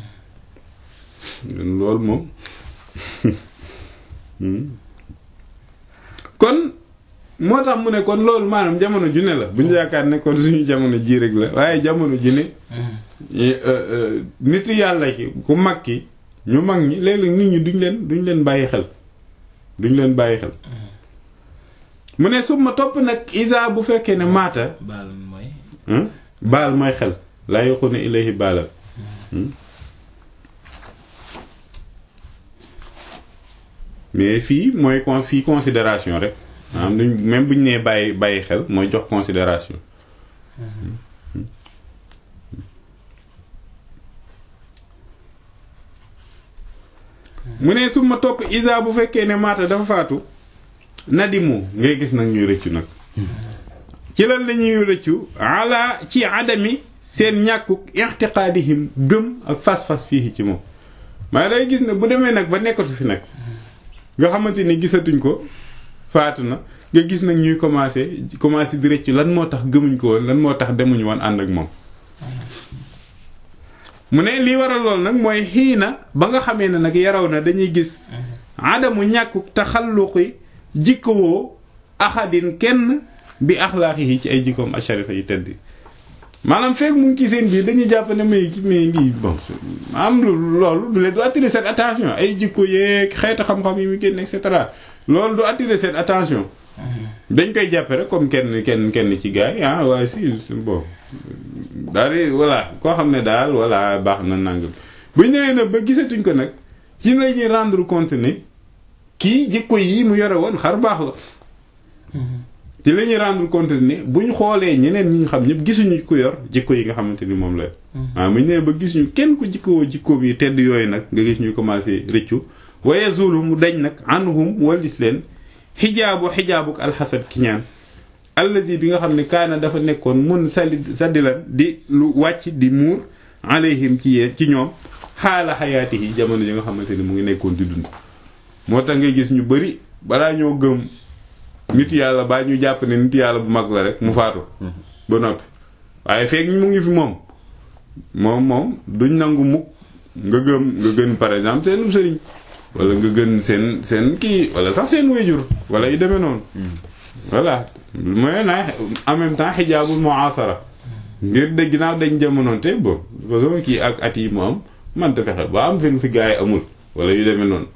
loolu moom kon moo tax mu ne kon loolu maanaam jamono ju ne la bu ñu yaakaar ne kon suñu jamono ji rek la waaye jamono ji ne nit yàlla ki ku mag ki ñu mag ñi léeg-léeg nit ñi duñ leen duñ leen bàyyi xel duñ leen bàyyi xel mu ne suma topp nag isa bu fekkee ne maata baal mooy baal mooy xel laa yokku ne ilayhi baalal mais fii mooy con fii considération rek maanaam duñ même bu ñu nee bàyyi bàyyi xel mooy jox considération mu ne suma topp isa bu fekkee ne maata dafa faatu nadimu ngay gis nag ñuy rëccu nag ci lan la ñuy rëccu ala ci adami seen ñàkkuk ixtiqaadihim gëm ak fas-fas fii ci moom maa day gis ne bu demee nag ba nekkatu fi nag nga xamante ni gisatuñ ko faatu na nga gis nag ñuy commencé commencé di rëccu lan moo tax gëmuñ ko woon lan moo tax demuñu woon ànd ak moom mu ne lii waral lool nag mooy xii na ba nga xamee ne nag yaraw na dañuy gis adamu ñàkkuk taxalluqi jikkowoo axadin kenn bi axlaaqi yi ci ay jikkoom asharifa yi tedd maanaam fekk mu ngi ci seen biir dañuy jàpp ne mais mais lii bon am loolu du leen du attirer seen attention ay jikko yeeg xeetu xam-xam yi mu génn et cetera loolu du attirer seen attention dañ koy jàppe rek comme kenn kenn kenn ci gars yi ah waaye si bon daal di voilà koo xam ne daal voilà baax na nangam bu ñëwee nag ba gisatuñ ko nag ci la ñuy rendre compte ne kii jikko yi mu yore woon xar baax la ci la ñuy rendre compte ne buñ xoolee ñeneen ñi ñu xam ñëpp gisuñu ko yor jikko yi nga xamante ni moom la waaw bu ñu nee ba gisuñu kenn ku jikkoo jikko bi tedd yooyu nag nga gis ñu commencé rëccu waye zulu mu dañ nag anhum walis leen xijaabu xijaabuk alxasad ki ñaan allazi bi nga xam ne kaana dafa nekkoon mun sali saddilan di lu wàcc di muur alayhim ci yee ci ñoom xaala xayaati yi jamono ji nga xamante ni mu ngi nekkoon di dund moo tax ngay gis ñu bari balaa ñoo gëm nit yàlla baa ñu jàpp ne nit yàlla bu mag la rek mu faatu ba noppi waaye fekk mu ngi fi moom moom moom duñ nangu mukk nga gëm nga gën par exemple seen sëriñ wala nga gën seen seen kii wala sax seen wéjur wala yu demee noonu voilà mooy na en même temps xijaabul muasara ngir de ginnaaw dañ jamonoonte bon façon kii ak at yi mu am manta fexe ba am fi fi gaa yi amul wala yu demee noonu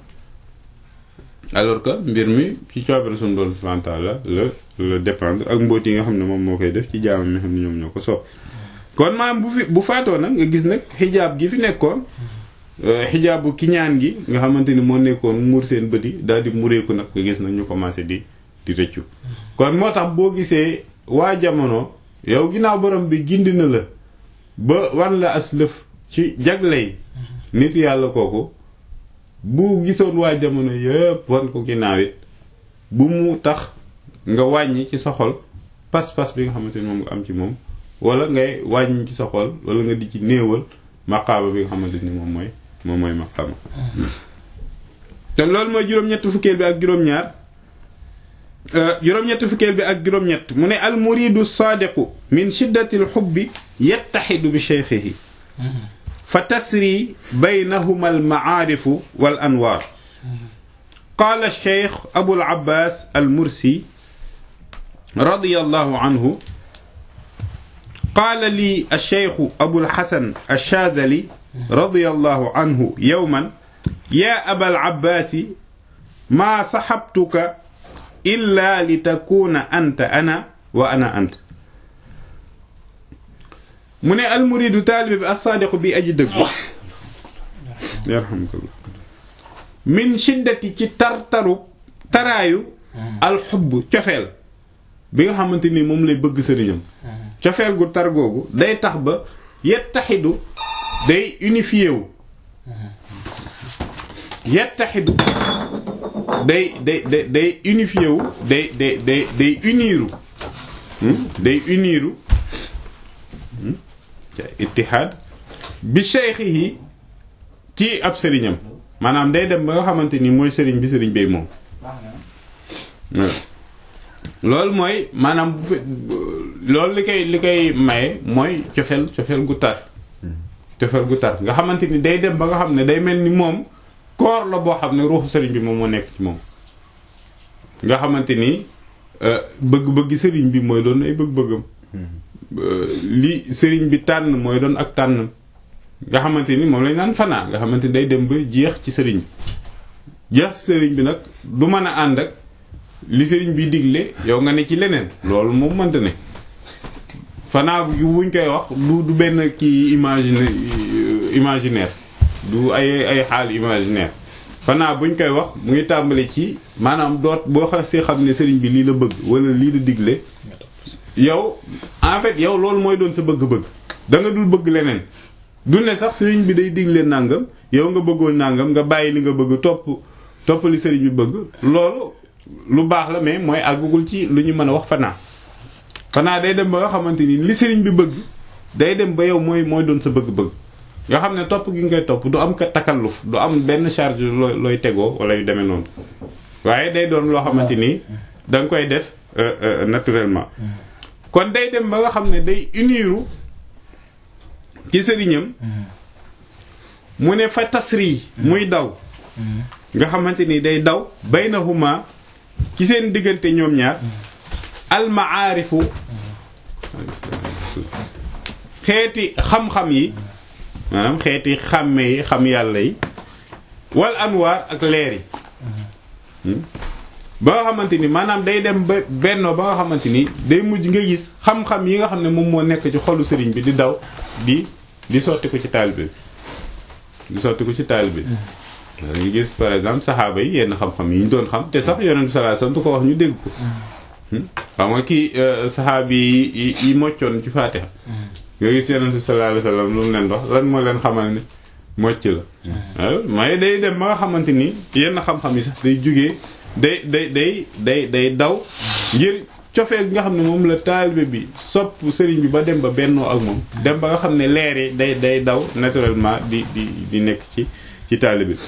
alors que mbir mi ci coobare suñu doon subhanahu la la la dépendre ak mbóot yi nga xam ne moom moo koy def ci jaamam mi xam ne ñoom ñoo ko soob kon maam bu fi bu faatoo nag nga gis nag xijaab gi fi nekkoon xijaabu kiñaan gi nga xamante ni moo nekkoon muur seen bët yi daal di mureeku nag nga gis nag ñu commencé di di rëccu kon moo tax boo gisee waa jamono yow ginnaaw borom bi gindi na la ba wan la as lëf ci jagley nit yàlla kooku bu gisoon waa jamono yëpp wan ko ginnaaw it bu mu tax nga wàññi ci sa xol pas-pas bi nga xamante ni moom nga am ci moom wala ngay wàññi ci sa xol wala nga di ci néewal maqaama bi nga xamante ni moom mooy moom mooy maqaama kon loolu mooy juróom-ñett fukkeel bi ak juróom-ñaar juróom-ñett fukkeel bi ak juróom-ñett mu ne al muridu saadiqu min shiddati al xubbi yattaxidu bi cheikhihi fa tasri baynahuma al macaarifu wal anwaar qaala cheikh abul abbaas al mursi radiyallahu anhu qaala lii alcheikhu abul xasan alchaadali radiyallahu anhu yowman yaa abal abbaasi maa saxabtuka illa li takuuna anta ana wa ana ant mu ne almuridu taalibe bi alsaadiqu bi aji dëggu yarhamukallah min shiddati ci tartaru taraayu alxubb cofeel bi nga xamante ni moom lay bëgg sëriñam cofeel gu tar googu day tax ba yettaxidu day unifié wu yettaxidu day day day day unifié wu day day day day uniru day uniru ittihaad bi shaykhihi ci ab sëriñam maanaam day dem ba nga xamante ni mooy sëriñ bi sëriñ bay moom loolu mooy maanaam bu fe loolu li koy li koy maye mooy cofeel cofeel gu tar cofeel gu tar nga xamante ni day dem ba nga xam ne day mel ni moom koor la boo xam ne ruuxu sëriñ bi moom moo nekk ci moom nga xamante ni bëgg-bëgg sëriñ bi mooy doon ay bëgg-bëggam li sëriñ bi tànn mooy doon ak tànn nga xamante ni moom lañ naan fanaa nga xamante ni day dem ba jeex ci sëriñ bi jeex ci sëriñ bi nag du mën a ànd ak li sëriñ bi digle yow nga ne ci leneen loolu moom mënta ne fanaa gi wuñ koy wax du du benn kii imagine imaginaire du ay ay xaal imaginaire fanaa buñ koy wax mu ngi tàmbali ci maanaam doot boo xasee xam ne sëriñ bi lii la bëgg wala lii la digle yow en fait yow loolu mooy doon sa bëgg-bëgg da nga dul bëgg leneen du ne sax sëriñ bi day digle nàngam yow nga bëggoon nàngam nga bàyyi li nga bëgg topp topp li sëriñ bi bëgg loolu lu baax la mais mooy àggugul ci lu ñu mën a wax fanaa fanaa day dem ba nga xamante ni li sëriñ bi bëgg day dem ba yow mooy mooy doon sa bëgg-bëgg nga xam ne topp gi ngay topp du am ka takalluf du am benn charge looy looy tegoo wala yu demee noonu waaye day doon loo xamante ni da nga koy def naturellement kon day dem ba nga xam ne day uniru ci sëriñam mu ne fa tasri muy daw nga xamante ni day daw baynahuma ci seen diggante ñoom ñaar almaarifu xeeti xam-xam yi maanaam xeeti xàmme yi xam yàlla yi wal anwaar ak leer yi ba nga xamante ni maanaam day dem ba bennoo ba nga xamante ni day mujj nga gis xam-xam yi nga xam ne moom moo nekk ci xolu sëriñ bi di daw di di sotti ko ci taalibe bi di sotti ko ci taalibe bi dañuy gis par exemple saxaaba yi yenn xam-xam yi ñu doon xam te sax yonent bi sallallahu alayhi wasallam du ko wax ñu dégg ko xam nga kii saxaabi yi yi moccoon ci Faatiha nga gis yonent bi sallallahu alayhi wasallam lu mu leen wax lan moo leen xamal ne mocc la waaw may day dem ba nga xamante ni yenn xam-xam yi sax day jugee day day day day day daw ngir cofeel bi nga xam ne moom la taalibe bi sopp sëriñ bi ba dem ba bennoo ak moom dem ba nga xam ne leer yi day day daw naturellement di di di nekk ci ci taalibe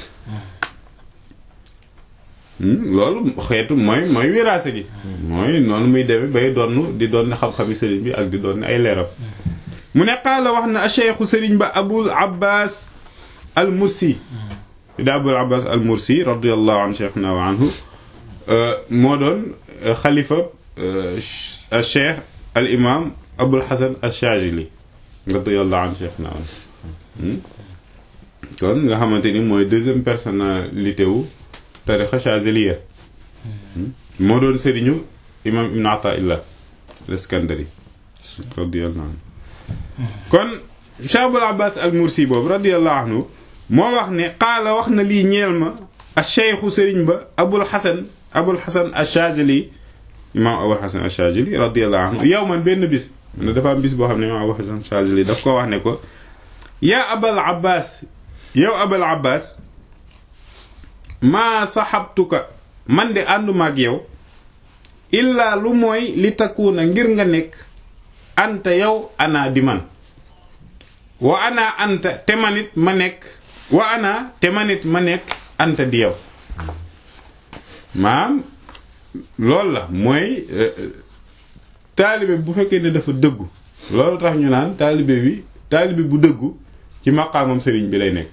bi loolu xeetu mooy mooy wiraase gi mooy noonu muy demee bay donn di doon xam-xami sëriñ bi ak di doon ay leeram mu ne qaala wax na a cheikhu sëriñ ba abul abbas al mursi da abul abbas al mursi radiallahu an cheikhna wa anhu moo doon xalifa al cheikh al imam abul hasan al shajili radiallahu an cheikhna wa anhu kon nga xamante ni mooy deuxième personnalité wu tarixa chaziliya moo doon sëriñu imam ibn ataillah al-Iskandari radiyallahu anhu kon Cheikh Abul Abbas al-Mursi boobu radiyallahu anhu moo wax ne qaala wax na lii ñeel ma a cheikhu sëriñ ba Abul Hasan Abul Hasan al-Shazili imam Abul Hasan al-Shazili radiyallahu anhu yow man benn bis ne dafa am bis boo xam ne imam Abul Hasan al-Shazili daf ko wax ne ko yaa Abul Abbas yow Abul Abbas maa saxabtuka man de ànduma ak yow illaa lu mooy li takkuuna ngir nga nekk anta yow ana di man wa ana anta te manit ma nekk wa ana te manit ma nekk anta di yow maam loolu la mooy taalibe bu fekkee ne dafa dëggu loolu tax ñu naan taalibe bi taalibe bu dëggu ci maqaamam sëriñ bi lay nekk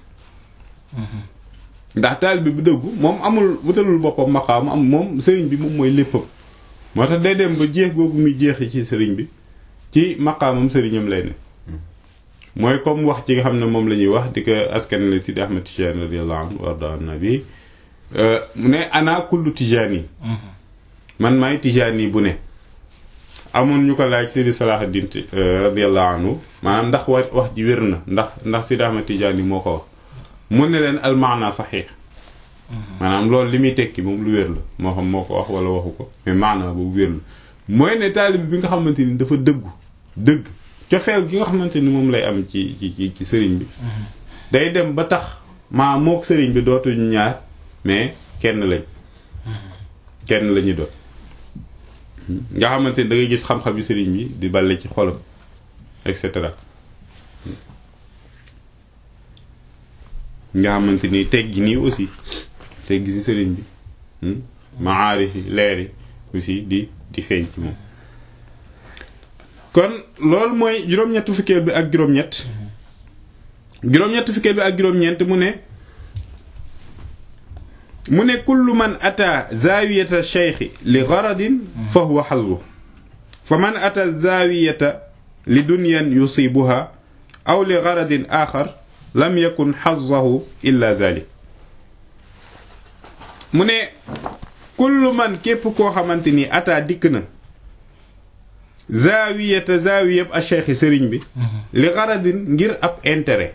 ndax taalibe bu dëggu moom amul wutalul boppam maqaam am moom sëriñ bi moom mooy léppam moo tax day dem ba jeex googu muy jeexi ci sëriñ bi ci maqaamam sëriñam lay ne mooy comme wax ci nga xam ne moom la ñuy wax di ko askan la Sidi Ahmed Tijani radiyallahu anhu warda an nabi mu ne ana kullu Tijani man maay Tijani bu ne amoon ñu ko laaj Sidi Salahuddin radiyallahu anhu maanaam ndax wax wax ji wér na ndax ndax Sidi Ahmed Tijani moo ko wax mu ne leen almaana saxiix maanaam loolu li muy tekki moom lu wér la moo xam moo ko wax wala waxu ko mais maana boobu wér la mooy ne taalib bi nga xamante ni dafa dëggu dëgg cofeel gi nga xamante ni moom lay am ci ci ci sëriñ bi day dem ba tax maa mook sëriñ bi dootuñu ñaar mais kenn lañ kenn lañu doon nga xamante ni da ngay gis xam-xam yi sëriñ bi di balle ci xolam et cetera nga xamante ni teggi nii aussi teggi ni sëriñ bi maarif yi leer yi aussi di di feeñ ci moom kon loolu mooy juróom-ñett fukkeel bi ak juróom-ñett juróom-ñett fukkeel bi ak juróom-ñeent mu ne mu ne kullu man ata zawiyata cheikhi li garadin fa huwa xazu fa man ata zawiyata li dunyan yusibuha aw li garadin axar lam yakun xazahu illa dalik mu ne kullu man képp koo xamante ni ata dikk na zaawiyata zaawiyab a cheikh sëriñ bi li garadin ngir ab intérêt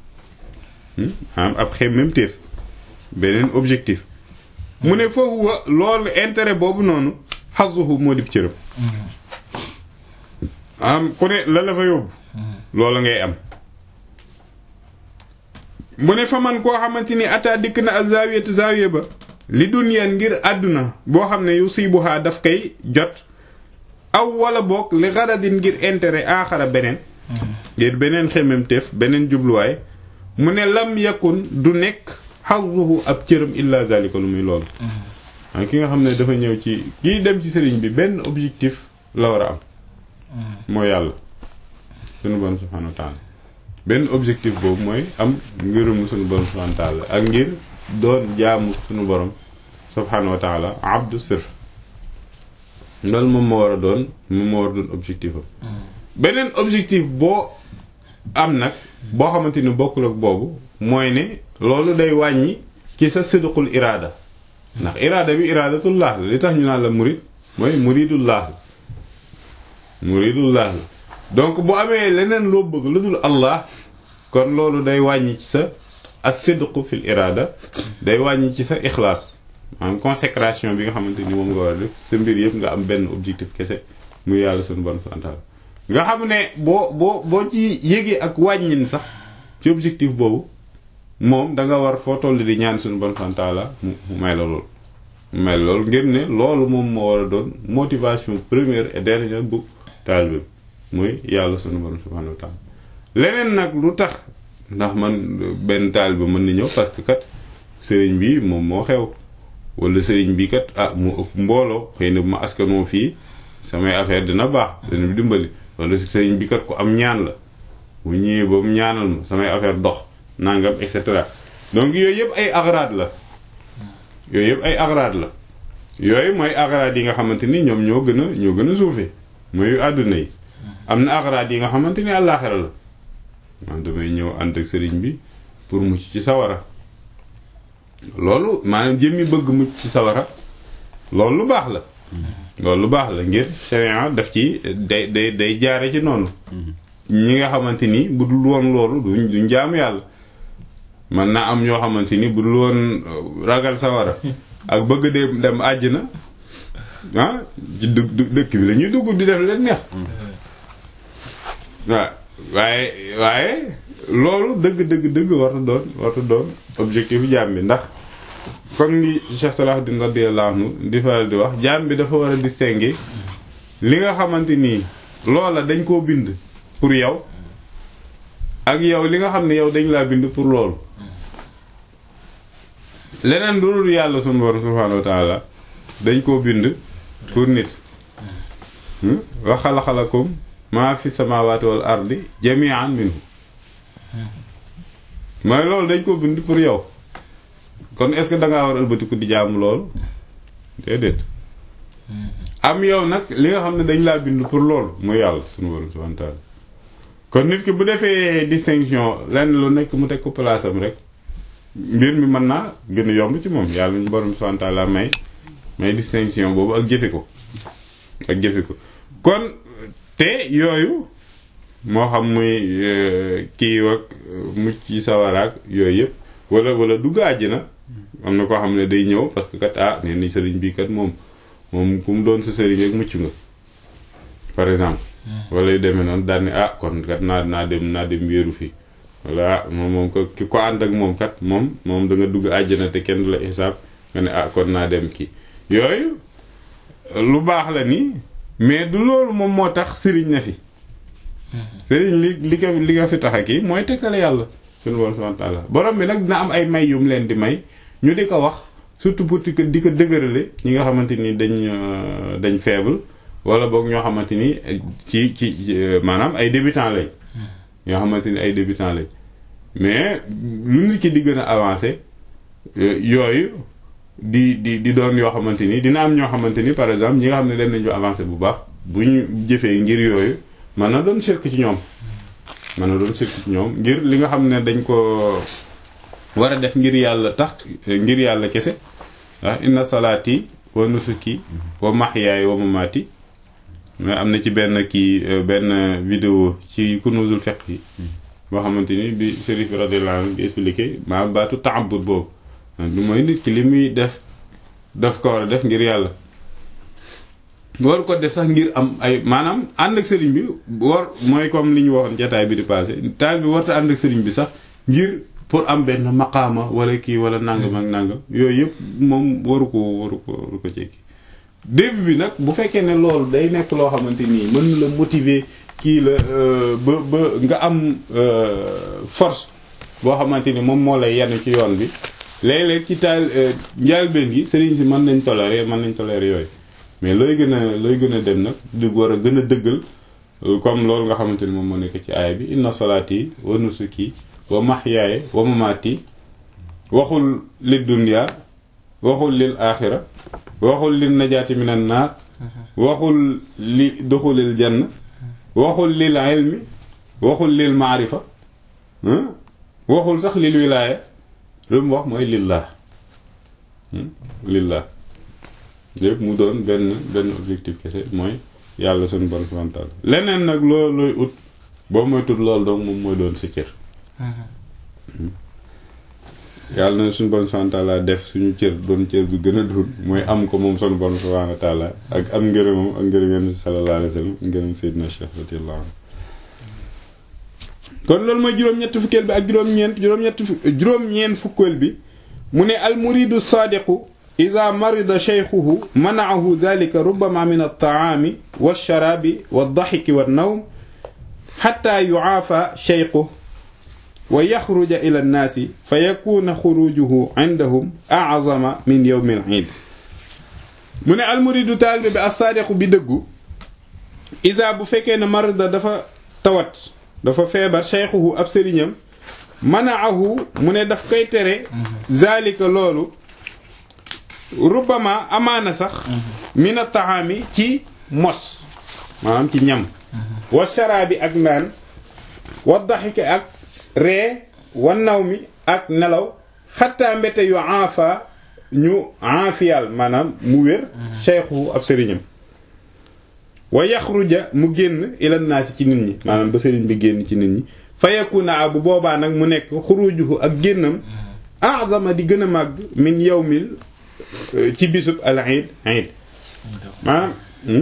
am ab xemmemteef beneen objectif mu ne foofu wa loolu intérêt boobu noonu xasuhu moo dib cërëm am ku ne la la fa yóbbu loolu ngay am mu ne fa man koo xamante ni ata dikk na ak zaawiyata zaawiya ba li duniyaan ngir àdduna boo xam ne yu siibuhaa daf koy jot aw wala boog li garadin ngir intérêt aaxara beneen ngir beneen xemmemteef beneen jubluwaay mu ne lam yakun du nekk xazuhu ab cëram illa zalika lu muy loolu an ki nga xam ne dafa ñëw ci kii dem ci sëriñ bi benn objectif la war a am mooy yàlla sunu borom subhanahu wa taala benn objectif boobu mooy am ngërëmu sunu borom subhanahu wa taala ak ngir doon jaamu sunu borom subhanahu wa taala abdu sirf loolu moom moo war a doon moom moo war a doon objectif am beneen objectif boo am nag boo xamante ni bokkul ak boobu mooy ne loolu day wàññi ci sa sidqul iraada ndax iraada bi iradatullah la li tax ñu naan la murid mooy muridullah la muridullah la donc bu amee leneen loo bëgg lu dul allah kon loolu day wàññi ci sa as sidqu fil iraada day wàññi ci sa ixlaas maanaam consécration bi nga xamante ni moom nga war a def sa mbir yëpp nga am benn objectif kese muy yàlla suñu borom subhanahu nga xam ne boo boo boo ci yégee ak wàññin sax ci objectif boobu moom da nga war foo toll di ñaan suñu borom subhanahu wa mu may la loolu mu may la loolu ngir ne loolu moom moo war a doon motivation première et dernière bu taalibe muy yàlla suñu borom subhanahu wa taala leneen nag lu tax ndax man benn taalibe mën na ñëw parce que kat sëriñ bi moom moo xew wala sëriñ bi kat ah mu ëpp mbooloo xëy na bu ma askanoo fii samay affaire dina baax dina bi dimbali wala sëriñ bi kat ku am ñaan la bu ñëwee ba mu ñaanal ma samay affaire dox nangam et cetera donc yooyu yëpp ay agrad la yooyu yëpp ay agrad la yooyu mooy agrad yi nga xamante ni ñoom ñoo gën a ñoo gën a suufee mooy àdduna yi am na agrad yi nga xamante ni àllaaxira la man damay ñëw ànd ak sëriñ bi pour mucc ci sawara loolu maanaam jëmmi bëgg mucc ci sawara loolu lu baax la loolu lu baax la ngir sharia daf ci day day day jaare ci noonu ñi nga xamante ni bu dul woon loolu duñ duñ jaamu yàlla man naa am ñoo xamante ni bu dul woon ragal sawara ak bëgg de dem àjjana ah ci dëkk bi la ñuy dugg di def leen neex waaw waaye waaye loolu dëgg dëgg dëgg warta doon warta doon objectif jaam bi ndax comme ni Cheikh Salahuddin radiyallahu anhu di faral di wax jaam bi dafa war a distinguer li nga xamante nii loola dañ koo bind pour yow ak yow li nga xam ne yow dañ laa bind pour loolu leneen lu dul yàlla sunu borom subhaanahu wa taala dañ koo bind pour nit wa xalaxalakum maa fi samawati wal ardi jami'an minhu mooy loolu dañ koo bind pour yow kon est-ce que dangaa war ëlbatiku di jaamu loolu déedéet am yow nag li nga xam ne dañ laa bind pour loolu mooy yàlla sunu borom subhaanahu wa taala kon nit ki bu defee distinction lenn lu nekk mu teg ko place am rek mbir mi mën naa gën a yomb ci moom yàlla ñu borom subhaanahu wa taala may may distinction boobu ak jëfe ko ak jëfe ko kon te yooyu moo xam muy kii ak mucc ci sawaraak yooyu yëpp wala wala dugg àjjana am na koo xam ne day ñëw parce que kat ah nee ni sëriñ bii kat moom moom ku mu doon sa sëriñ rek mucc nga par exemple wala yu demee noonu daal ni ah kon kat naa naa dem naa dem wéeru fii wala ah moom moom ko ki ko ànd ak moom kat moom moom da nga dugg àjjana te kenn du la xisaab nga ne ah kon naa dem kii yooyu lu baax la ni mais du loolu moom moo tax sëriñ na fi sëriñ li li ko li nga fi tax a kii mooy tegtale yàlla suñu borom subhanahu wa ta'ala borom bi nag dina am ay may yum leen di may ñu di ko wax surtout pour di ko di ko dëgërale ñi nga xamante ni dañ dañ faible wala boog ñoo xamante ni ci ci maanaam ay débutants lañ ñoo xamante ni ay débutants lañ mais lu nit ki di gën a avancé yooyu di di di doon yoo xamante ni dina am ñoo xamante ni par exemple ñi nga xam ne dem nañu avancé bu baax bu ñu jëfee ngir yooyu mën na doon sirk ci ñoom mën na doon sirk ci ñoom ngir li nga xam ne dañ ko war a def ngir yàlla tax ngir yàlla kese ah inna salaati wa nusuki wa mahyaaya wa mamaati mais am na ci benn kii benn vidéo ci kunuzul fiqh yi boo xamante ni bi Chérif radiyallahu anhu di expliqué maa baatu ta'abbud boobu lu mooy nit ki li muy def daf ko war a def ngir yàlla war ko def sax ngir am ay maanaam ànd ak sëriñ bi war mooy comme li ñu waxoon jataay bi di passé taal bi warta ànd ak sëriñ bi sax ngir pour am benn maqaama wala kii wala nangam ak nangam yooyu yëpp moom waru ko waru ko waru ko cekki début bi nag bu fekkee ne loolu day nekk loo xamante nii mën na la motiver kii la ba ba nga am force boo xamante ni moom moo lay yenn ci yoon bi léeg-léeg ci taal njaalbeen gi sëriñ si mën nañ tolérer mën nañ tolérer yooyu mais looy gën a looy gën a dem nag di war a gën a dëggal comme loolu nga xamante ni moom moo nekk ci aaya bi inna salaati wa nusuki wa mahyaaya wa mamaati waxul lid dunya waxul lil aaxira waxul lil najaati minan naar waxul li duxulil janna waxul lil ilmi waxul lil maarifa waxul sax lil wilaaya lu mu wax mooy lillah lillah lépp mu doon benn benn objectif kese mooy yàlla suñu bon frontal leneen nag loolu looy ut boo mooy tut loolu donc moom mooy doon sa cër yàlla na suñu bon frontal def suñu cër doon cër bi gën a dul mooy am ko moom suñu bon frontal ak am ngërëmam ak ngërëm yenn sallallahu alayhi wa sallam ngërëm Seydina Cheikh radiyallahu anhu kon loolu mooy juróom-ñett fukkeel bi ak juróom-ñeent juróom-ñett juróom-ñeent fukkeel bi mu ne al muridu saadiqu ida marida cheykhuhu manaahu dalika rubama min altaami walsharaabi waldaxiki wannawm xata yucaafa cheykhuhu wa yaxruja ila annaasi fa yakuna xurujuhu indahum aczama min yowmi alciid mu ne almuridu taalibe bi assaadiqu bi dëggu ida bu fekkee ne marida dafa tawat dafa feebar cheykhuhu ab sëriñam manaahu mu ne daf koy tere zalika loolu rubbama amaana sax mina taxaami ci mos maanaam ci ñam wa sharaabi ak naan wa daxiki ak ree wa naw mi ak nelaw xatta mbete yu aafa ñu aafiyal maanaam mu wér cheikhu ab sëriñam wa yaxruja mu génn ila naasi ci nit ñi maanaam ba sëriñ bi génn ci nit ñi fa yakuna bu boobaa nag mu nekk xurujuhu ak génnam azama di gën a màgg min yawmil ci bisub al iid iid maanaam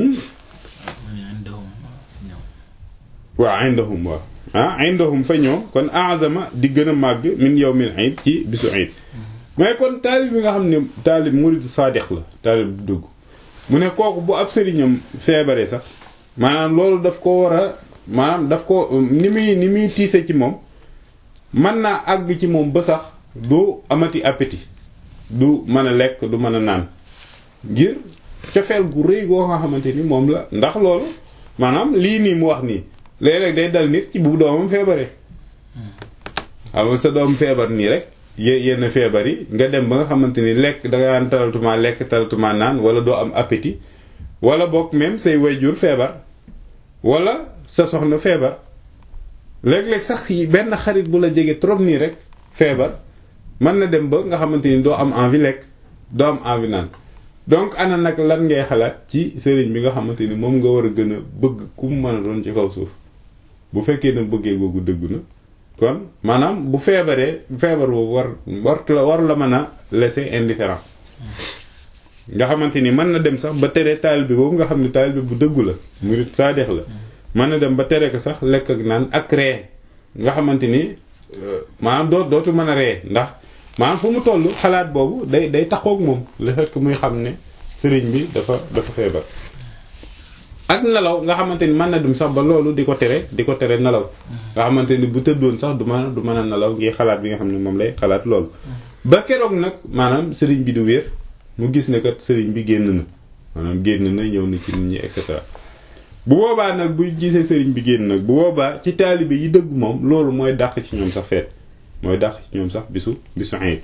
waaw indahum waaw ah indahum fa ñoom kon azama di gën a màgg min yawmil iid ci bisu iid mooy kon taalib bi nga xam ne taalib murid saadiq la taalib bu dëgg mu ne kooku bu ab sëriñam feebaree sax maanaam loolu daf ko war a maanaam daf ko ni muy ni muy tiise ci moom mën naa àgg ci moom ba sax du amati appétit du mën a lekk du mën a naan ngir cofeel gu rëy goo nga xamante ni moom la ndax loolu maanaam lii nii mu wax nii léeg-léeg day dal nit ci bu doomam feebaree xam sa doom feebar nii rek yenn feebar yi nga dem ba nga xamante ni lekk da nga naan talatuma lekk talatuma naan wala doo am appétit wala boog même say wayjur feebar wala sa soxna feebar léeg-léeg sax benn xarit bu la jege trop nii rek feebar mën na dem ba nga xamante ni doo am envie lekk doo am envie naan donc ana nag lan ngay xalaat ci sëriñ bi nga xamante ni moom nga war a gën a bëgg ku mu mën a doon ci kaw suuf bu fekkee na bëggee googu dëgg na kon maanaam bu feebaree feebar boobu war war la war la mën a laisser indifférent nga xamante ni mën na dem sax ba tere taalibe boobu nga xam ne taalibe bu dëggu la murid saadex la mën na dem ba tere ko sax lekk ak naan ak ree nga xamante ni maanaam doo dootu mën a ree ndax maanaam fu mu toll xalaat boobu day day taxoog moom le fait que muy xam ne sëriñ bi dafa dafa feebar ak nelaw nga xamante ni mën na dem sax ba loolu di ko tere di ko tere nelaw nga xamante ni bu tëddoon sax du mën du mën a nelaw ngir xalaat bi nga xam ne moom lay xalaat loolu ba keroog nag maanaam sëriñ bi du wér mu gis ne kat sëriñ bi génn na maanaam génn na ñëw na ci nit ñi et cetera bu boobaa nag bu gisee sëriñ bi génn nag bu boobaa ci taalibe yi dëgg moom loolu mooy dàq ci ñoom sax feet mooy dàq ci ñoom sax bisu bisu ayit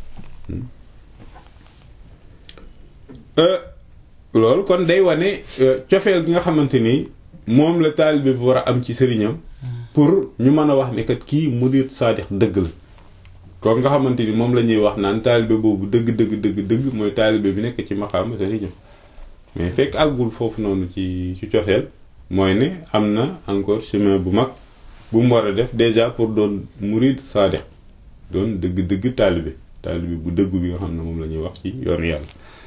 loolu kon day wane cofeel gi nga xamante ni moom la taalibe bi war a am ci sëriñam pour ñu mën a wax ne kat kii murid saadix dëgg la kon nga xamante ni moom la ñuy wax naan taalibe boobu dëgg dëgg dëgg dëgg mooy taalibe bi nekk ci maqaam sëriñam mais fekk àggul foofu noonu ci ci cofeel mooy ne am na encore chemin bu mag bu mu war a def déjà pour doon murid saadix doon dëgg dëgg taalibe taalibe bu dëgg bi nga xam ne moom la ñuy wax ci yoonu yàlla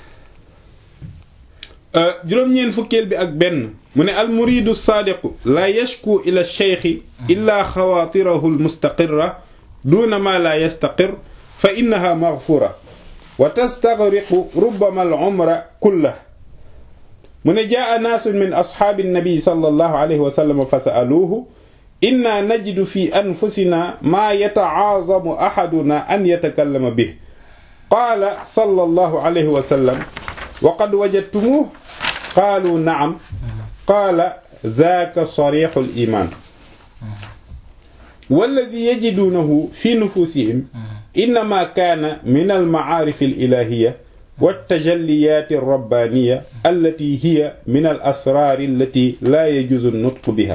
juróom-ñeen fukkeel bi ak benn mu ne al muridu saadiqu la yashku ila cheikhi illa xawaatirahu almustaqirra duna ma la yastaqir fa innaha maghfura wa tastagriqu rubbama al umra kullah mu ne jaa naasun min ashaabi nabi sallallahu alayhi wa sallam fa sa'aluuhu inna najidu fi anfusina maa yata'aazamu ahaduna an yatakallama bih qaala sallallahu alayhi wa sallam wa qad wajadtumuuhu qaalu na'am qaala zaaka sariixul iimaan wallazii yajiduunahu fi nufuusihim innamaa kaana minal ma'aarifil ilaahiyya والتجليات الربانية التي هي من الأسرار التي لا يجوز النطق بها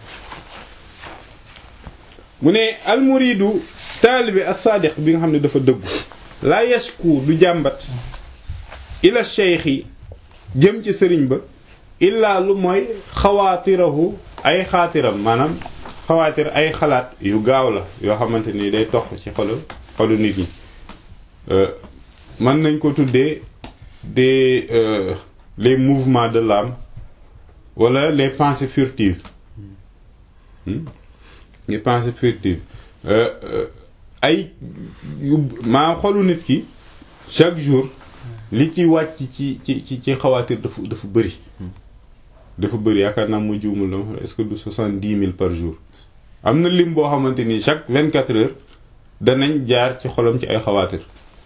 mu ne almuridu taalibe as-saadiq bi nga xam ne dafa dëggu laa yashku du jàmbat ila cheikhi jëm ci sëriñ ba illaa lu mooy xawaatirahu ay xaatiram maanaam xawaatir ay xalaat yu gaaw la yoo xamante ni day tox ci xolu xolu nit ñi mën nañ ko tuddee des euh, les mouvements de l'âme wala les pensées furtives hmm? les pensées furtives ay maa xolu nit ki chaque jour li ci wàcc ci ci ci ci xawaatir dafa dafa bëri dafa bëri yaakaar naa mu juumul dama est-ce que du soixante-dix mille par jour am na lim boo xamante ni chaque vingt-quatre heures danañ jaar ci xolam ci ay xawaatir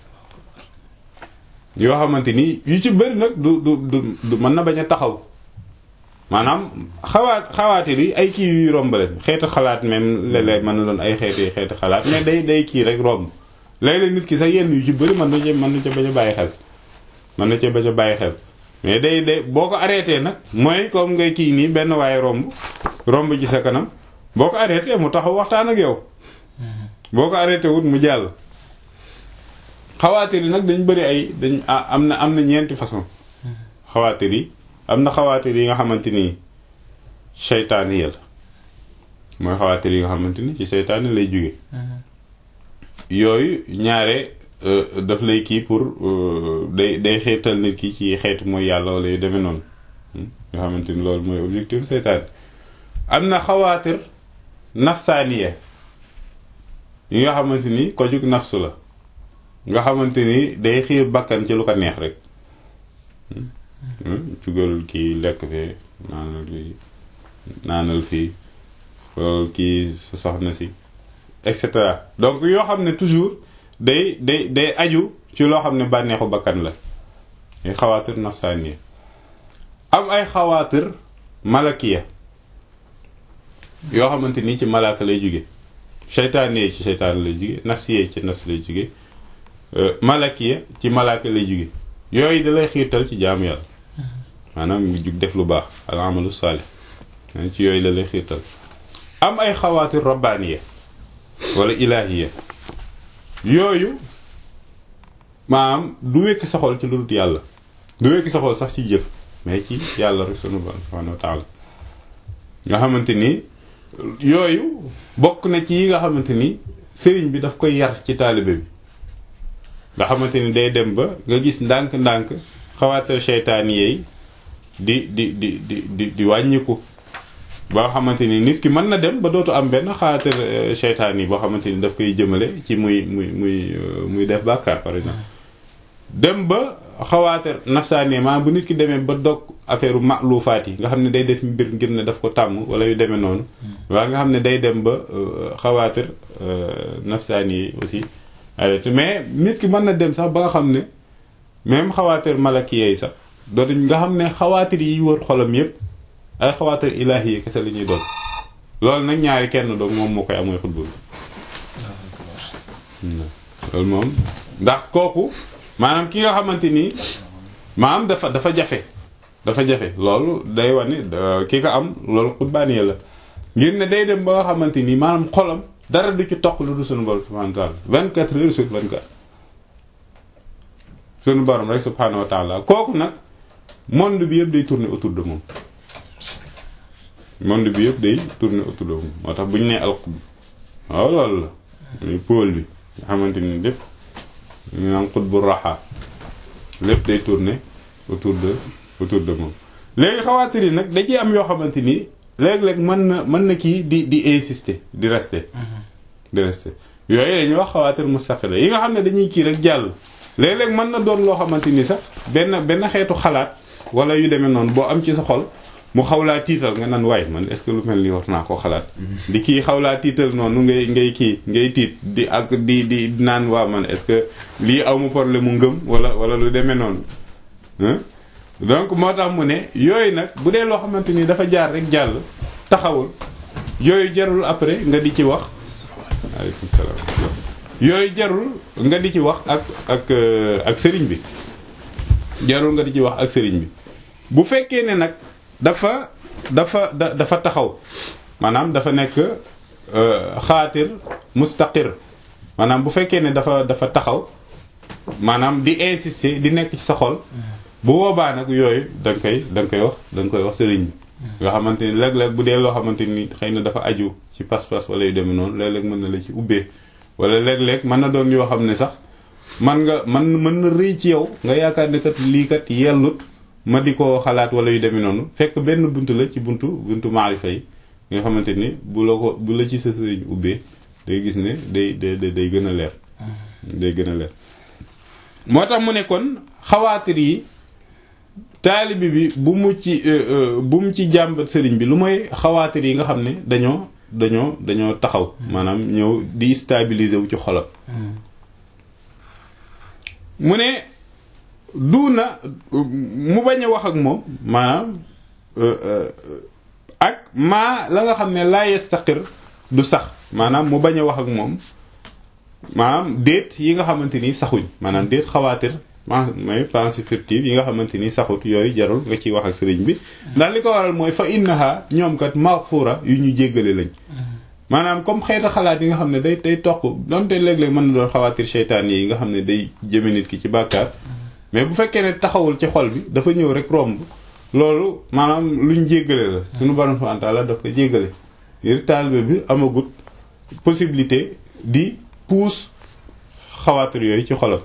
yoo xamante ni yu ci bëri nag du du du du mën na bañ a taxaw maanaam xawaat xawaatir yi ay kii yuy romb leen xeetu xalaat même léeg-léeg mën na doon ay xeeti xeeti xalaat mais day day kii rek romb léeg-léeg nit ki sax yenn yu ci bëri mën na cee mën na ca bañ a bàyyi xel mën na cee bañ a bàyyi xel mais day day boo ko arrêté nag mooy comme ngay kii nii benn waaye romb romb ci sa kanam boo ko arrêté mu taxaw waxtaan ak yow boo ko arrêté wut mu jàll xawaatir yi nag dañ bëri ay dañ am na am na ñeenti façon xawaatir yi am na xawaatir yi nga xamante ni seytaane yi la mooy xawaatir yi nga xamante ni ci seytaane lay jóge yooyu ñaare daf lay kii pour day day xeetal nit ki ci xeetu mooy yàlla wala yu demee noonu nga xamante ni loolu mooy objectif seytaane am na xawaatir nafsaaniya yi nga xamante ni ko jug nafsu la nga xamante ni day xiir bakkan ci lu ko neex rek jugal kii lekk fee naanal fii naanal fii xool kii sa soxna si et cetera donc yoo xam ne toujours day day day aju ci loo xam ne bànneexu bakkan la ay xawaatir nafsaaniya am ay xawaatir malakiya yoo xamante ni ci malaaka lay jóge seytaane yi ci seytaane lay jóge nafsiye ci nafs lay jóge malakiya ci malaaka lay jóge yooyu da lay xiirtal ci jaamu yàlla maanaam ngi jug def lu baax al amalu saalih ci yooyu la lay xiirtal am ay xawaatir rabbaaniya wala ilaahiya yooyu maanaam du wekk sa xol ci lu dul yàlla du wekk sa xol sax ci jëf mais ci yàlla rek sunu borom subhanahu wa taala nga xamante ni yooyu bokk na ci yi nga xamante ni sëriñ bi daf koy yar ci taalibe bi nga xamante ni day dem ba nga gis ndànk-ndànk xawaatir seytaan yeey di di di di di di wàññiku ba nga xamante ni nit ki mën na dem ba dootu am benn xawaatir seytaan yi boo xamante ni daf koy jëmale ci muy muy muy muy def bàkkaar par exemple dem ba xawaatir nafsaani maanaam bu nit ki demee ba dog affaire maalufaat yi nga xam ne day def mbir ngir ne daf ko tàmm wala yu demee noonu waa nga xam ne day dem ba xawaatir nafsaani yi aussi arrêté mais nit ki mën na dem sax ba nga xam ne même xawaatir malaki yeey sax dootuñ nga xam ne xawaatir yi wër xolam yépp ay xawaatir ilaahi yi kese la ñuy doon loolu nag ñaari kenn doog moom moo koy amooy xutbul loolu moom ndax kooku maanaam ki nga xamante ni maanaam dafa dafa jafe dafa jafe loolu day wane ki ko am loolu xutbaaniya la ngir ne day dem ba nga xamante ni maanaam xolam dara du ci toq lu du sunu borom subhanahu wa taala vingt quatre heures sur vingt quatre sunu borom rek subhanahu wa taala kooku nag monde bi yëpp day tourner autour de moom monde bi yëpp day tourner autour de moom moo tax bu ñu nee alxutb waaw loolu la muy pôle bi nga xamante ni lépp ñu naan xutbu raxa lépp day tourner autour de autour de moom léegi xawaatir yi nag da ciy am yoo xamante ni léeg-léeg mën na mën na kii di di insister di rester di rester yooyu dañuy wax xawaatir mustaqila yi nga xam ne dañuy kii rek jàll léeg-léeg mën na doon loo xamante ni sax benn benn xeetu xalaat wala yu demee noonu boo am ci sa xol mu xaw laa tiital nga naan waay man est-ce que lu mel ni war naa koo xalaat di kii xaw laa tiital noonu ngay ngay kii ngay tiit di ak di di naan waa man est-ce que lii aw mu problème mu ngëm wala wala lu demee noonu donc moo tax mu ne yooyu nag bu dee loo xamante ni dafa jaar rek jàll taxawul yooyu jarul après nga di ci wax aleykum salaam yooyu jarul nga di ci wax ak ak ak sëriñ bi jarul nga di ci wax ak sëriñ bi bu fekkee ne nag dafa dafa da dafa taxaw maanaam dafa nekk xaatir mustaqir maanaam bu fekkee ne dafa dafa taxaw maanaam di insister di nekk ci sa xol bu boobaa nag yooyu da nga koy da nga koy wax da nga koy wax sëriñ bi nga xamante ni léeg-léeg bu dee loo xamante ni xëy na dafa aju ci pas-pas wala yu demee noonu léeg-léeg mën na la ci ubbee wala léeg-léeg mën na doon yoo xam ne sax man nga man mën na rëy ci yow nga yaakaar ne kat lii kat yellut ma di ko xalaat wala yu demee noonu fekk benn buntu la ci buntu buntu maarifa yi nga xamante ni bu la ko bu la ci sa sëriñ ubbee day gis ne day day day gën a leer day gën a leer moo tax mu ne kon xawaatir yi taalibi bi bu mu ci bu mu ci jàmbat sëriñ bi lu mooy xawaatir yi nga xam ne dañoo dañoo dañoo taxaw maanaam ñëw di stabiliser wu ci xolam mu ne duuna mu bañ a wax ak moom maanaam ak maa la nga xam ne laa yastaqir du sax maanaam mu bañ a wax ak moom maanaam déet yi nga xamante ni saxuñ maanaam déet xawaatir mooy pensée furtive yi nga xamante ni saxut yooyu jarul nga ciy wax ak sëriñ bi ndax li ko waral mooy fa innaha ñoom kat maghfura yu ñu jéggale lañ maanaam comme xeeta xalaat yi nga xam ne day day toq donte léeg-léeg mën na doon xawaatir seytaan yi nga xam ne day jëme nit ki ci bàkkaar mais bu fekkee ne taxawul ci xol bi dafa ñëw rek romb loolu maanaam luñ jéggale la suñu borom subhanahu wa ta'ala daf ko jéggale ngir taalibe bi amagut possibilité di puus xawaatir yooyu ci xolam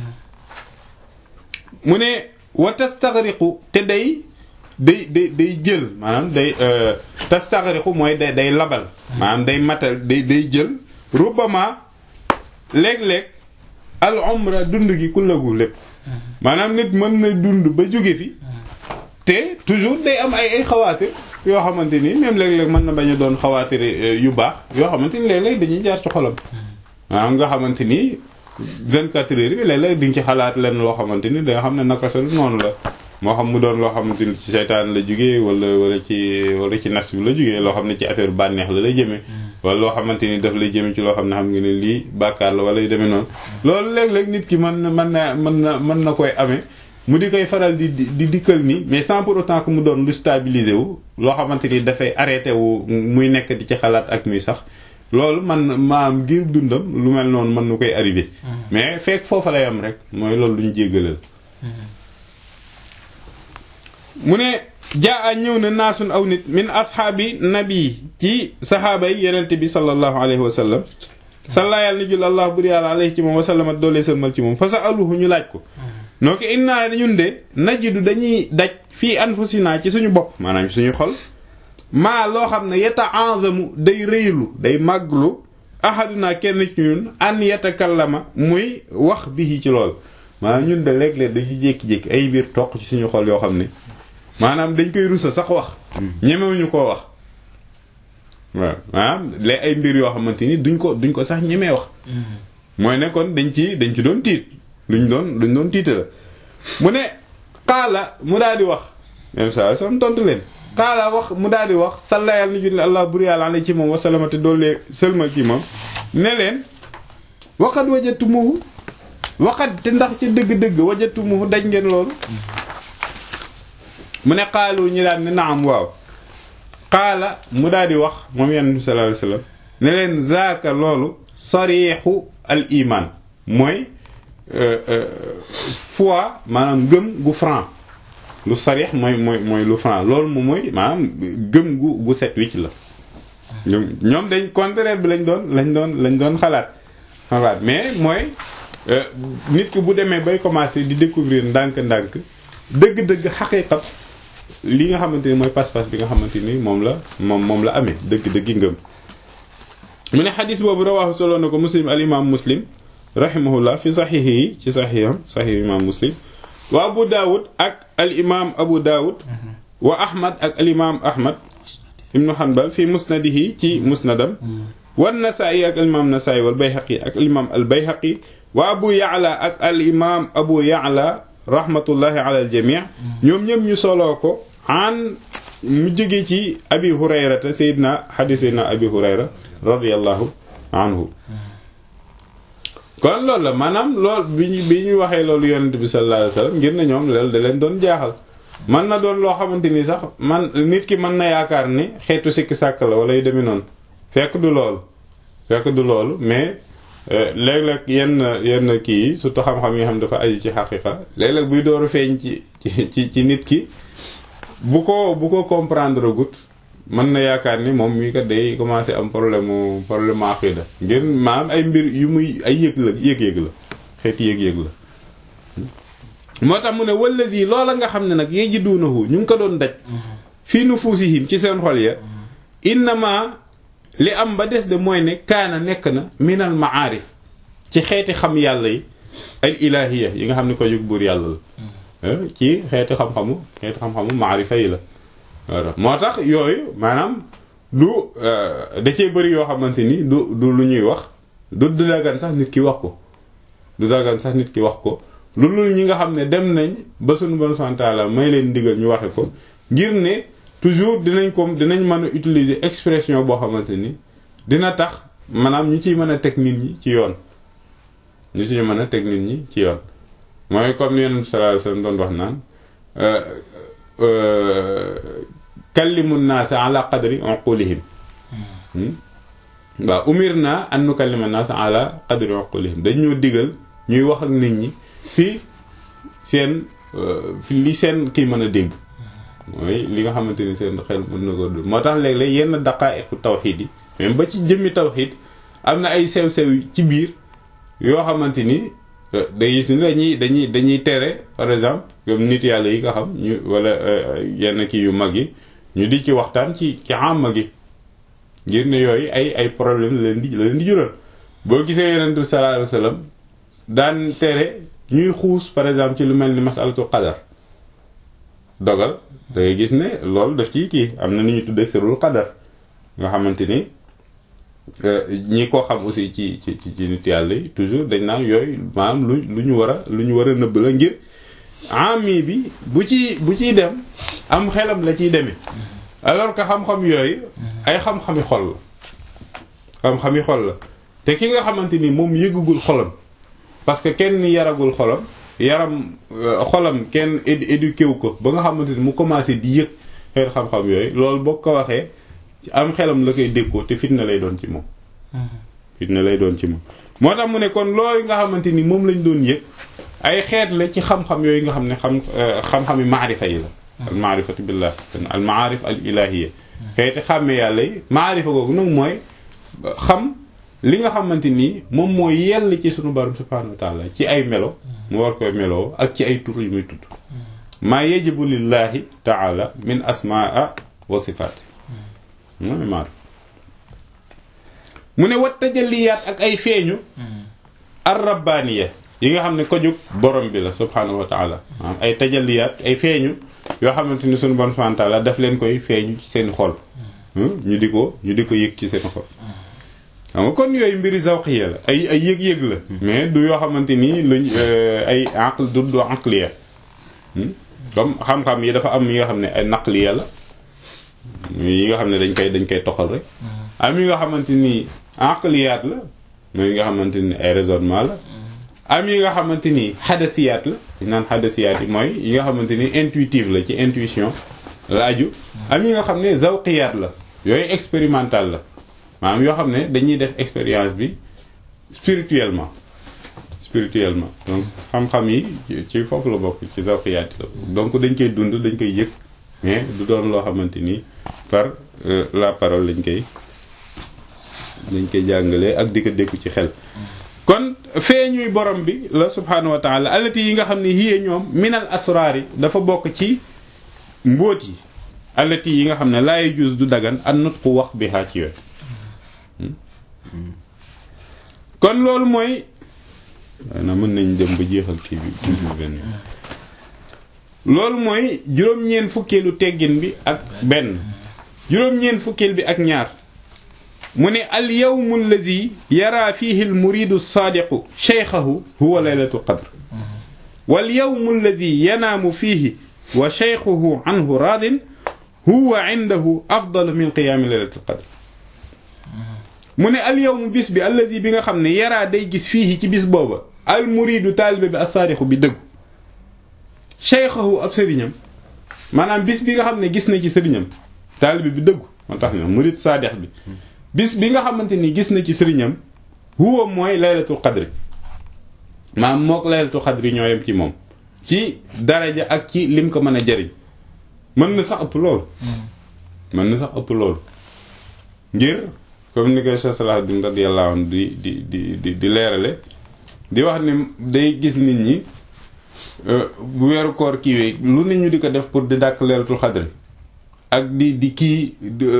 mu ne wa tastaghriqu te day day day day jël maanaam day tastaghriqu mooy day day labal maanaam day matal day day jël rubbama léeg-léeg al umra dund gi ku lagu lépp maanaam nit mën na dund ba jóge fi te toujours day am ay ay xawaatir yoo xamante ni même léeg-léeg mën na bañ a doon xawaatir yu baax yoo xamante ni léeg-léeg dañuy jaar ci xolam maanaam nga xamante ni 24 heures bi léeg-léeg di nga ci xalaat leen loo xamante ni da nga xam ne naka sa noonu la moo xam mu doon loo xamante ni ci seytaan la jógee wala wala ci wala ci nafs bi la jógee loo xam ne ci affaire bànneex la lay jëmee wala loo xamante ni daf lay jëmee ci loo xam ne xam nga ne lii bàkkaar la wala yu demee noonu loolu léeg-léeg nit ki mën na mën na mën na mën na koy amee mu di koy faral di di dikkal nii mais sans pour autant que mu doon lu stabilisé wu loo xamante ni dafay arrêté wu muy nekk di ci xalaat ak muy sax loolu man maam ngir dundam lu mel noonu mën na koy arrivé mais fekk foofa lay am rek mooy loolu lu ñu jéggalal mu ne jaa a ñëw na naasun aw nit min ashaabi nabi ci saxaaba yi yenente bi sallallahu alayhi wa sallam salla yàlla ni jul allah bur yàlla alayhi ci moom wa sallama doolee sëlmal ci moom fa sa aluhu ñu laaj ko noo ko innaa ñun de najidu dañuy daj fii anfusina ci suñu bopp maanaam suñu xol maa loo xam ne yeta enzamu day rëylu day màgglu ahaduna kenn ci ñun an yatakallama muy wax bi ci lool maanaam ñun de léeg-léeg dañu jékki-jékki ay biir toq ci suñu xol yoo xam ne maanaam dañ koy rusa sax wax ñemewuñu koo wax waaw maanaam léeg ay mbir yoo xamante ni duñ ko duñ ko sax ñemee wax mooy ne kon dañ ci dañ ci doon tiit luñ doon luñ doon tiita la mu ne xaala mu daal di wax même saa sam tontu leen xaala wax mu daal di wax salla yàlla ni julli allah bur yàlla ala ci moom wasalamate doollee sëlmal ci moom ne leen waqat wajatumuhu waqat te ndax ci dëgg-dëgg wajatumuhu daj ngeen loolu mu ne xaalu ñi daan ne naam waaw xaala mu daal di wax moom yonent bi sallallahu alayhi wasallam ne leen zaaka loolu sarixu al iman mooy foi maanaam gëm gu franc lu sarix mooy mooy mooy lu franc loolu moom mooy maanaam gëm gu gu set wicc la ñoom dañ contraire bi lañ doon lañ doon lañ doon xalaat xalaat mais mooy nit ki bu demee bay commencer di découvrir ndànk-ndànk dëgg-dëgg xaqiiqat li nga xamante ni mooy pas-pas bi nga xamante ni moom la moom moom la amee dëgg-dëggi ngëm mu ne xadis boobu rawaahu solo na ko muslim al imam muslim rahimahullah fi saxiix yi ci saxiixam saxiix imam muslim wa abu daawud ak al imam abu daawud wa ahmad ak al imam ahmad ibnu hanbal fi musnadihi ci musnadam wa nasaa'i ak al imam nasaa'i wal bayhaqi ak al imam al bayhaqi wa abu ya'la ak al imam abu ya'la rahmatullahi ala al jami' ñoom ñëpp ñu soloo ko an mu jóge ci abi hurayrata sayyidina hadith sayyidina abi hurayra radiyallahu anhu kon loolu la maanaam lool bi ñu bi ñu waxee loolu yonent bi sallallahu alayhi wasallam ngir ne ñoom loolu da leen doon jaaxal man na doon loo xamante ni sax man nit ki mën na yaakaar ni xeetu sikki sàkk la wala yu demee noonu fekk du loolu fekk du loolu mais léeg-léeg yenn yenn kii yi surtout xam-xam yi nga xam dafa aju ci xaqiqa léeg-léeg buy door a feeñ ci ci ci nit ki bu ko bu ko comprendre gut mën na yaakaar ni moom mii kat day commencé am problème mu problème mu aqida ngir maanaam ay mbir yu muy ay yëg la yëg-yëg la xeeti yëg-yëg la moo tax mu ne wallazi loola nga xam ne nag yajidunahu ñu ngi ko doon daj fii nufusihim ci seen xol ya innama li am ba des de mooy ne kaana nekk na minal maarif ci xeeti xam yàlla yi al ilahiya yi nga xam ne ko jóg buur yàlla la ci xeeti xam-xamu xeeti xam-xamu maarifa yi la moo tax yooyu maanaam du da cee bëri yoo xamante ni du du lu ñuy wax du du dagan sax nit ki wax ko du dagan sax nit ki wax ko lu lul ñi nga xam ne dem nañ ba sunu bon santaala may leen ndigal ñu waxe ko ngir ne toujours dinañ ko dinañ mën a utiliser expression boo xamante ni dina tax maanaam ñu ciy mën a teg nit ñi ci yoon ñu ciy mën a teg nit ñi ci yoon mooy comme ni Yonent sallallahu alayhi wasallam doon wax naan kallimu naasa ala qadri uqulihim waaw umir naa an nukallima naasa ala qadri uqulihim dañoo digal ñuy wax ak nit ñi fii seen fi li seen kii mën a dégg mooy li nga xamante ni seen xel mën na ko dund moo tax léeg-léeg yenn daqaa'iqu tawxiid yi même ba ci jëmmi tawxiid am na ay sew-sew ci biir yoo xamante ni day gis ni dañuy dañuy dañuy tere par exemple comme nit yàlla yi nga xam ñu wala yenn kii yu mag yi ñu di ci waxtaan ci ci amma gi ngir ne yooyu ay ay problème la leen di la leen di jural boo gisee yonent bi sallallahu alayhi wasallam daan tere ñuy xuus par exemple ci lu mel ni masalatu qadar dogal da ngay gis ne loolu daf ci kii am na ni ñu tuddee sirul qadar nga xamante ni ñi ko xam aussi ci ci ci nit yàlla yi toujours dañ naan yooyu maanaam lu lu ñu war a lu ñu war a nëbb la ngir ami bi bu ci bu ciy dem am xelam la ciy demee alors que xam-xam yooyu ay xam-xami xol la xam-xami xol la te ki nga xamante ni moom yëggagul xolam parce que kenn yaragul xolam yaram xolam kenn éduqué wu ko ba nga xamante ni mu commencé di yëg xeet xam-xam yooyu loolu boo ko waxee am xelam la koy déggoo te fitna lay doon ci moom fitna lay doon ci moom moo tax mu ne kon loolu nga xamante ni moom lañ doon yëg ay xeet la ci xam-xam yooyu nga xam ne xam xam-xami maarifa yi la al maarifatu billah al maarif al ilahiya xeeti xàmme yàlla yi maarifa googu nag mooy xam li nga xamante ni moom mooy yell ci sunu borom subhanahu wa taala ci ay melo mu war koy meloo ak ci ay tur yu muy tudd maa yajibu lillahi taala min asmaa wa sifaat mu ne maar mu ne wat tajalliyaat ak ay feeñu ar rabbaaniya yi nga xam ne ko jóg borom bi la subhaanahu wa taala maanaam ay tajalliyaat ay feeñu yoo xamante ni sunu borom subhaanahu wa taala daf leen koy feeñu ci seen xol ñu di ko ñu di ko yëg ci seen xol xam nga kon yooyu mbiri zawqiya la ay ay yëg-yëg la mais du yoo xamante ni luñ ay aql du du aqliya comme xam-xam yi dafa am yi nga xam ne ay naqliya la yi nga xam ne dañ koy dañ koy toxal rek am yi nga xamante ni aqliyaat la mooy yi nga xamante ni ay raisonnement la am yi nga xamante ni xadasiyaat la ñu naan xadasiyaat yi mooy yi nga xamante ni intuitive la ci intuition la aju am yi nga xam ne zawqiyaat la yooyu expérimental la maanaam yoo xam ne dañuy def expérience bi spirituellement spirituellement donc xam-xam yi ci foofu la bokk ci zawqiyaat la donc dañ koy dund dañ koy yëg mais du doon loo xamante ni par la parole lañ koy dañ koy jàngalee ak di ko dékku ci xel kon feeñuy borom bi la subhanahu wa taala alati yi nga xam ne yiyee ñoom minal asraar yi dafa bokk ci mbóot yi alati yi nga xam ne laay jus du dagan an nutqu wax bi xaa ci yooyu kon loolu mooy na mën nañ dem ba jeexal kii bi benn loolu mooy juróom-ñeent fukkeelu teggin bi ak benn juróom-ñeent fukkeel bi ak ñaar mu ne al yawmu alladi yara fihi al muridu saadiqu cheykhahu huwa laylatul qadr wal yawmu alladi yanaamu fihi wa cheykhuhu anhu raadin huwa indahu afdalu min qiyaami laylatul qadr mu ne al yawmu bis bi alladi bi nga xam ne yaraa day gis fiihi ci bis booba al muridu taalibe bi as-saadiqu bi dëggu cheykhahu ab sëriñam maanaam bis bi nga xam ne gis na ci sëriñam taalibe bi dëggu moo tax na murid saadiq bi bis bi nga xamante ni gis na ci sëriñam huwa mooy laylatul qadri maanaam mook laylatul qadri ñoo yem ci moom ci daraja ak ci lim ko mën a jariñ mën na sax ëpp loolu mën na sax ëpp loolu ngir comme ni ko Cheikh Salahuddin radiyallahu anhu di di di di di leerale di wax ni day gis nit ñi bu weeru koor kiiwee lu nit ñu di ko def pour di dàkk laylatul qadri ak di di kii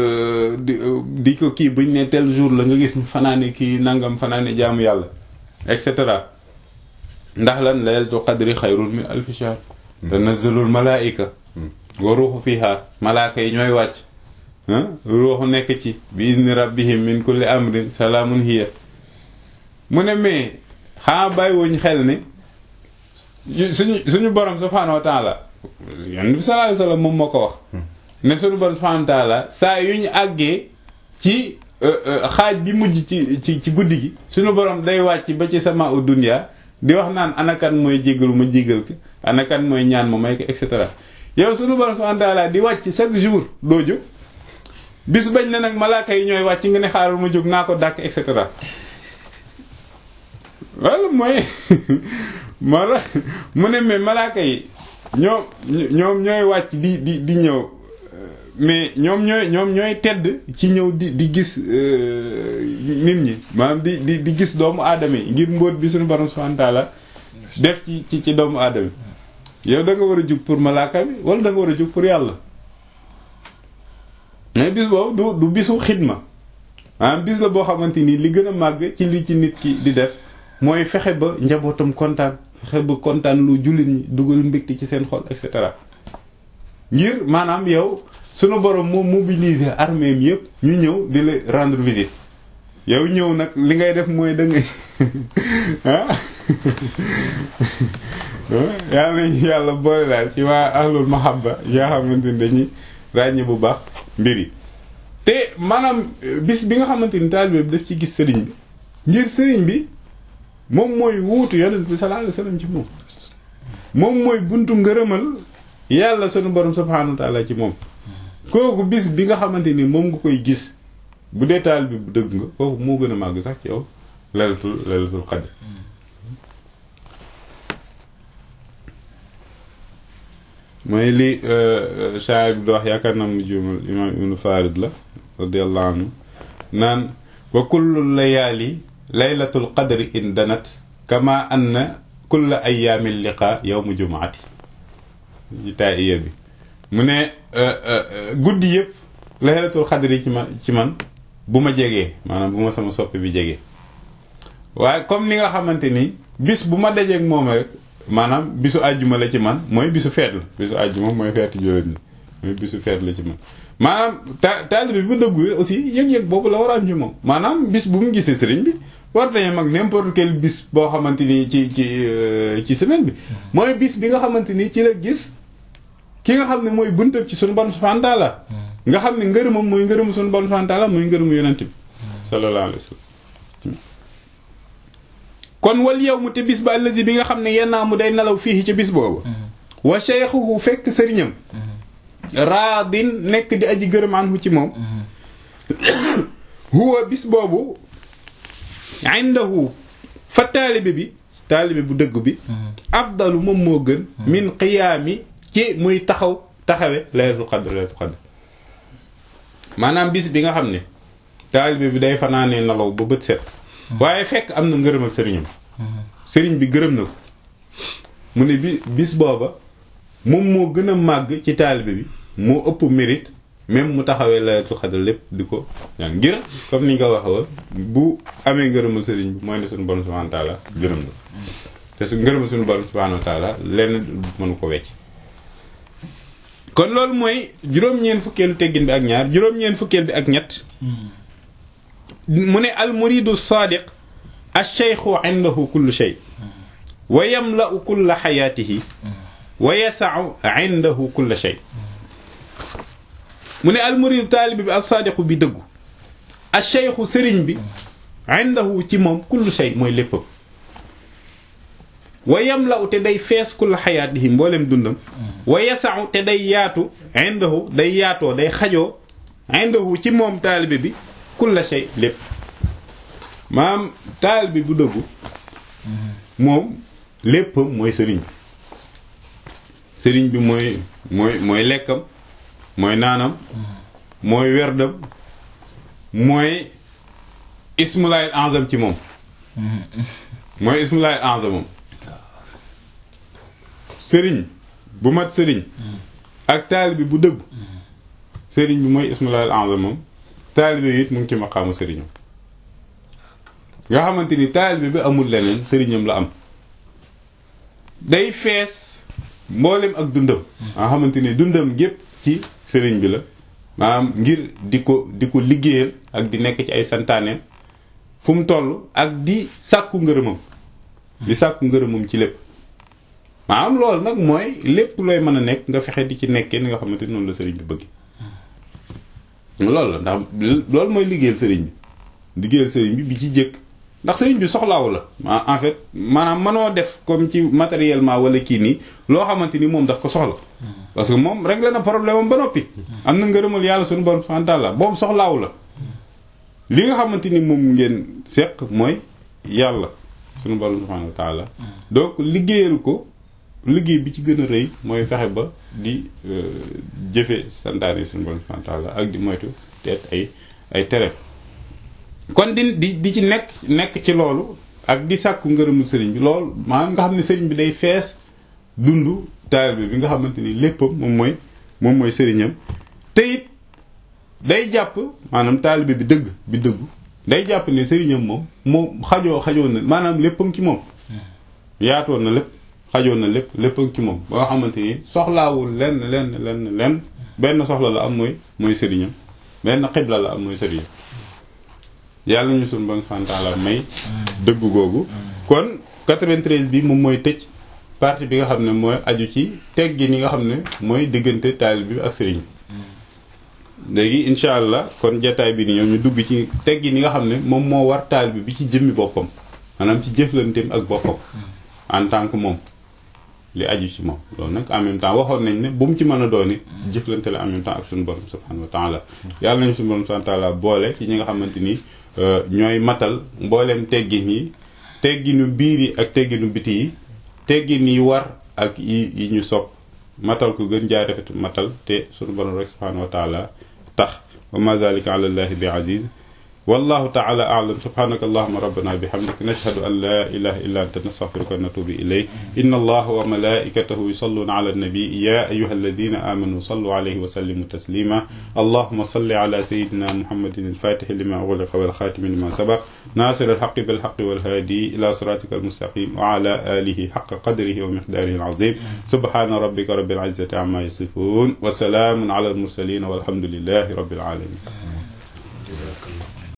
di ko kii buñ ne tel jour la nga gis fanaane kii nangam fanaane jaamu yàlla et cetera ndax lan laylatul qadri xayrun min alfi shahr tanazzalul malaika wa ruuxu fiha malaaka yi ñooy wàcc ruuxu nekk ci bi izni rabbihim min kulli amrin salaamun hiya mu ne mais xaa bàyyi wuñ xel ne suñu suñu borom subhanahu wa taala yonent bi sallallahu alayhi wasallam moom moo ko wax ne suñu borom subhanahu wa taala saa yu ñu àggee ci xaaj bi mujj ci ci ci guddi gi suñu borom day wàcc ba ci sama u dunya di wax naan anakan mooy jégalu ma jégal ko anakan mooy ñaan ma may ko et cetera yow suñu borom subhanahu wa taala di wàcc chaque jour doo jóg bis bañ ne nag malaaka yi ñooy wàcc nga ne xaaral ma jóg naa ko dàkk et cetera wala mooy moo la mu ne mais malaaka yi ñoom ñoom ñooy wàcc di di di ñëw mais ñoom ñooy ñoom ñooy tedd ci ñëw di di gis nit ñi maanaam di di di gis doomu aadama yi ngir mbóot bi suñu borom subhanahu wa ta'ala def ci ci ci doomu aadama yow da nga war a jug pour malaaka bi wala da nga war a jug pour yàlla mais bis boobu du du bisu xidma maanaam bis la boo xamante ni li gën a màgg ci li ci nit ki di def mooy fexe ba njabootam kontaan fexe ba kontaan lu jullit ñi dugal mbégte ci seen xol et cetera ngir maanaam yow sunu borom moo mobiliser armée mi yëpp ñu ñëw di la rendre visite yow ñëw nag li ngay def mooy da ngay ah yàlla nañu yàlla boole daal ci waa ahlul mahabba yaa xamante ni dañuy ràññee bu baax mbir yi te maanaam bis bi nga xamante ni taalibe bi daf ci gis sëriñ bi ngir sëriñ bi moom mooy wuutu yonent bi sallallahu alayhi wasallam ci moom moom mooy buntu ngërëmal yàlla sunu borom subhanahu wa ta'ala ci moom kooku bis bi nga xamante ni moom nga koy gis bu dee taal bi bu dëgg nga kooku moo gën a màgg sax ci yow laylatul laylatul qadr mooy li shaa'ir bi di wax yaakaar naa mu juumal imaam ibnu Farid la radiyallahu anhu naan wa kullu layaali laylatul qadri in danat kama anna kulla ayaamil liqa yawmu jumaati ci taay iya bi mu ne guddi yëpp laylatul xadri ci man ci man bu ma jegee maanaam bu ma sama soppi bi jegee waaye comme ni nga xamante ni bis bu ma dajeeg moom rek maanaam bisu àjjuma la ci man mooy bisu feet la bisu àjjuma mooy feetu jullit ñi mooy bisu feet la ci man maanaam ta taalibe bi bu dëggu aussi yëg-yëg boobu la war a am ci moom maanaam bis bu mu gisee sëriñ bi war nañu mag n'importe quel bis boo xamante ni ci ci ci semaine bi mooy bis bi nga xamante ni ci la gis ki nga xam ne mooy buntab ci sunu borom subhanahu wa ta'ala nga xam ne ngërëmam mooy ngërëmu sunu borom subhanahu wa ta'ala mooy ngërëmu yonent bi sallallahu alayhi wa sallam kon wal yawmu te bis ba allazi bi nga xam ne yennaa mu day nelaw fii ca bis boobu wa shaykhuhu fekk sëriñam raadin nekk di aji gërëm anhu ci moom huwa bis boobu indahu fa taalibe bi taalibe bu dëgg bi afdalu moom moo gën min qiyaami ci muy taxaw taxawe laylatul qadr laylatul qadr maanaam bis bi nga xam ne taalibe bi day fanaanee nelaw ba bët set waaye fekk am na ngërëm ak sëriñam sëriñ bi gërëm na ko mu ne bi bis booba moom moo gën a màgg ci taalibe bi moo ëpp mérite même mu taxawee laylatul qadr lépp di ko ñaan ngir comme ni nga ko waxee woon bu amee ngërëmal sëriñ bi mooy ne suñu borom subhanahu wa taala gërëm na te su ngërëmal suñu borom subhanahu wa taala lenn mënu ko wecc kon loolu mooy juróom-ñeent fukkeelu teggin bi ak ñaar juróom-ñeent fukkeel bi ak ñett mu ne al muridu sadiq ash-shaykhu indahu kullu shay wa yamla'u kulla hayatihi wa yasa'u indahu kulla shay mu ne al muridu taalibi bi as-sadiqu bi dëggu ash-shaykhu sëriñ bi indahu ci moom kullu shay mooy léppam wa yamla'u te day fees kulla hayatihi mboolem dundam wa yasa'u te day yaatu indahu day yaatoo day xajoo indahu ci moom taalibe bi kulla shay lépp maam taalibe bu dëggu moom léppam mooy sëriñ bi sëriñ bi mooy mooy mooy lekkam mooy naanam mooy werdam mooy ismulaayil azam ci moom mooy ismulaayil azamam sëriñ bu mat sëriñ ak taalibe bu dëgg sëriñ bi mooy ismulaayil azamam taalibe it mu ngi ci maqaamu sëriñam nga xamante ni taalibe bi amul leneen sëriñam la am day fees mboolem ak dundam nga xamante ni dundam gépp ci sëriñ bi la maanaam ngir di ko di ko liggéeyal ak di nekk ci ay santaaneem fu mu toll ak di sàkku ngërëmam di sàkku ngërëmam ci lépp maanaam loolu nag mooy lépp looy mën a nekk nga fexe di ci nekkee ni nga xamante ni noonu la sëriñ bi bëgg loolu la ndax loolu mooy liggéeyal sëriñ bi liggéeyal sëriñ bi bi ci jëkk ndax sëriñ bi soxlaawu la en fait maanaam mënoo def comme ci matériellement wala kii nii loo xamante ni moom daf ko soxla parce que moom réglé na problème am ba noppi am na ngërëmal yàlla suñu borom subhanahu wa ta'ala boobu soxlaawu la li nga xamante ni moom ngeen seq mooy yàlla suñu borom subhanahu wa ta'ala donc liggéeyal ko liggéey bi ci gën a rëy mooy fexe ba di jëfe santaane suñu borom subhanahu wa ta'ala ak di moytu teet ay ay tere kon di di di ci nekk nekk ci loolu ak di sàkku ngërëmu sëriñ bi loolu maanaam nga xam ne sëriñ bi day fees dund taalibe bi nga xamante ni léppam moom mooy moom mooy sëriñam te it day jàpp maanaam taalibe bi dëgg bi dëggu day jàpp ne sëriñam moom moom xajoo xajoon na maanaam léppam ci moom yaatoon na lépp xajoon na lépp léppam ci moom ba nga xamante ni soxlaawul lenn lenn lenn lenn benn soxla la am mooy mooy sëriñam benn xibla la am mooy sëriñam yàlla ñu suñu bon fantaala may dëgg googu kon 93 bi moom mooy tëj partie bi nga xam ne mooy aju ci teggi ni nga xam ne mooy diggante taalib bi ak sëriñ léegi incha allah kon jataay bi ni ñoom ñu dugg ci teggi ni nga xam ne moom moo war taalib bi ci jëmmi boppam maanaam ci jëflanteem ak boppam en tant que moom li aju ci moom loolu nag en même temps waxoon nañ ne bu mu ci mën a doon it jëflante la en même temps ak suñu borom subhanahu wa taala yàlla nañu suñu borom subhanahu wa taala boole ci ñi nga xamante ni ñooy matal mbooleem teggin yi tegginu biir yi ak tegginu biti yi teggin yi war ak yi yi ñu sopp matal ko gën jaay rafet matal te sunu borom rek subhanahu wa taala tax wa ma zalika ala llahi bi aziz wallahu taala a'lam subhanaka allahumma rabbana bihamdik nashhadu an la ilaha illa anta nastaghfiruka wa natubu ilayk inna allaha wa malaikatahu yusalluna ala an-nabi ya ayyuha alladhina amanu sallu alayhi wa sallimu taslima allahumma salli ala sayyidina muhammadin al-fatih lima ughliqa wal khatim lima sabaq nasir al-haqqi bil haqqi wal hadi ila siratika al-mustaqim wa ala alihi haqqa qadrihi wa miqdarihi al-azim subhana rabbika rabbil izzati amma yasifun wa salamun ala al-mursalin walhamdulillahi rabbil alamin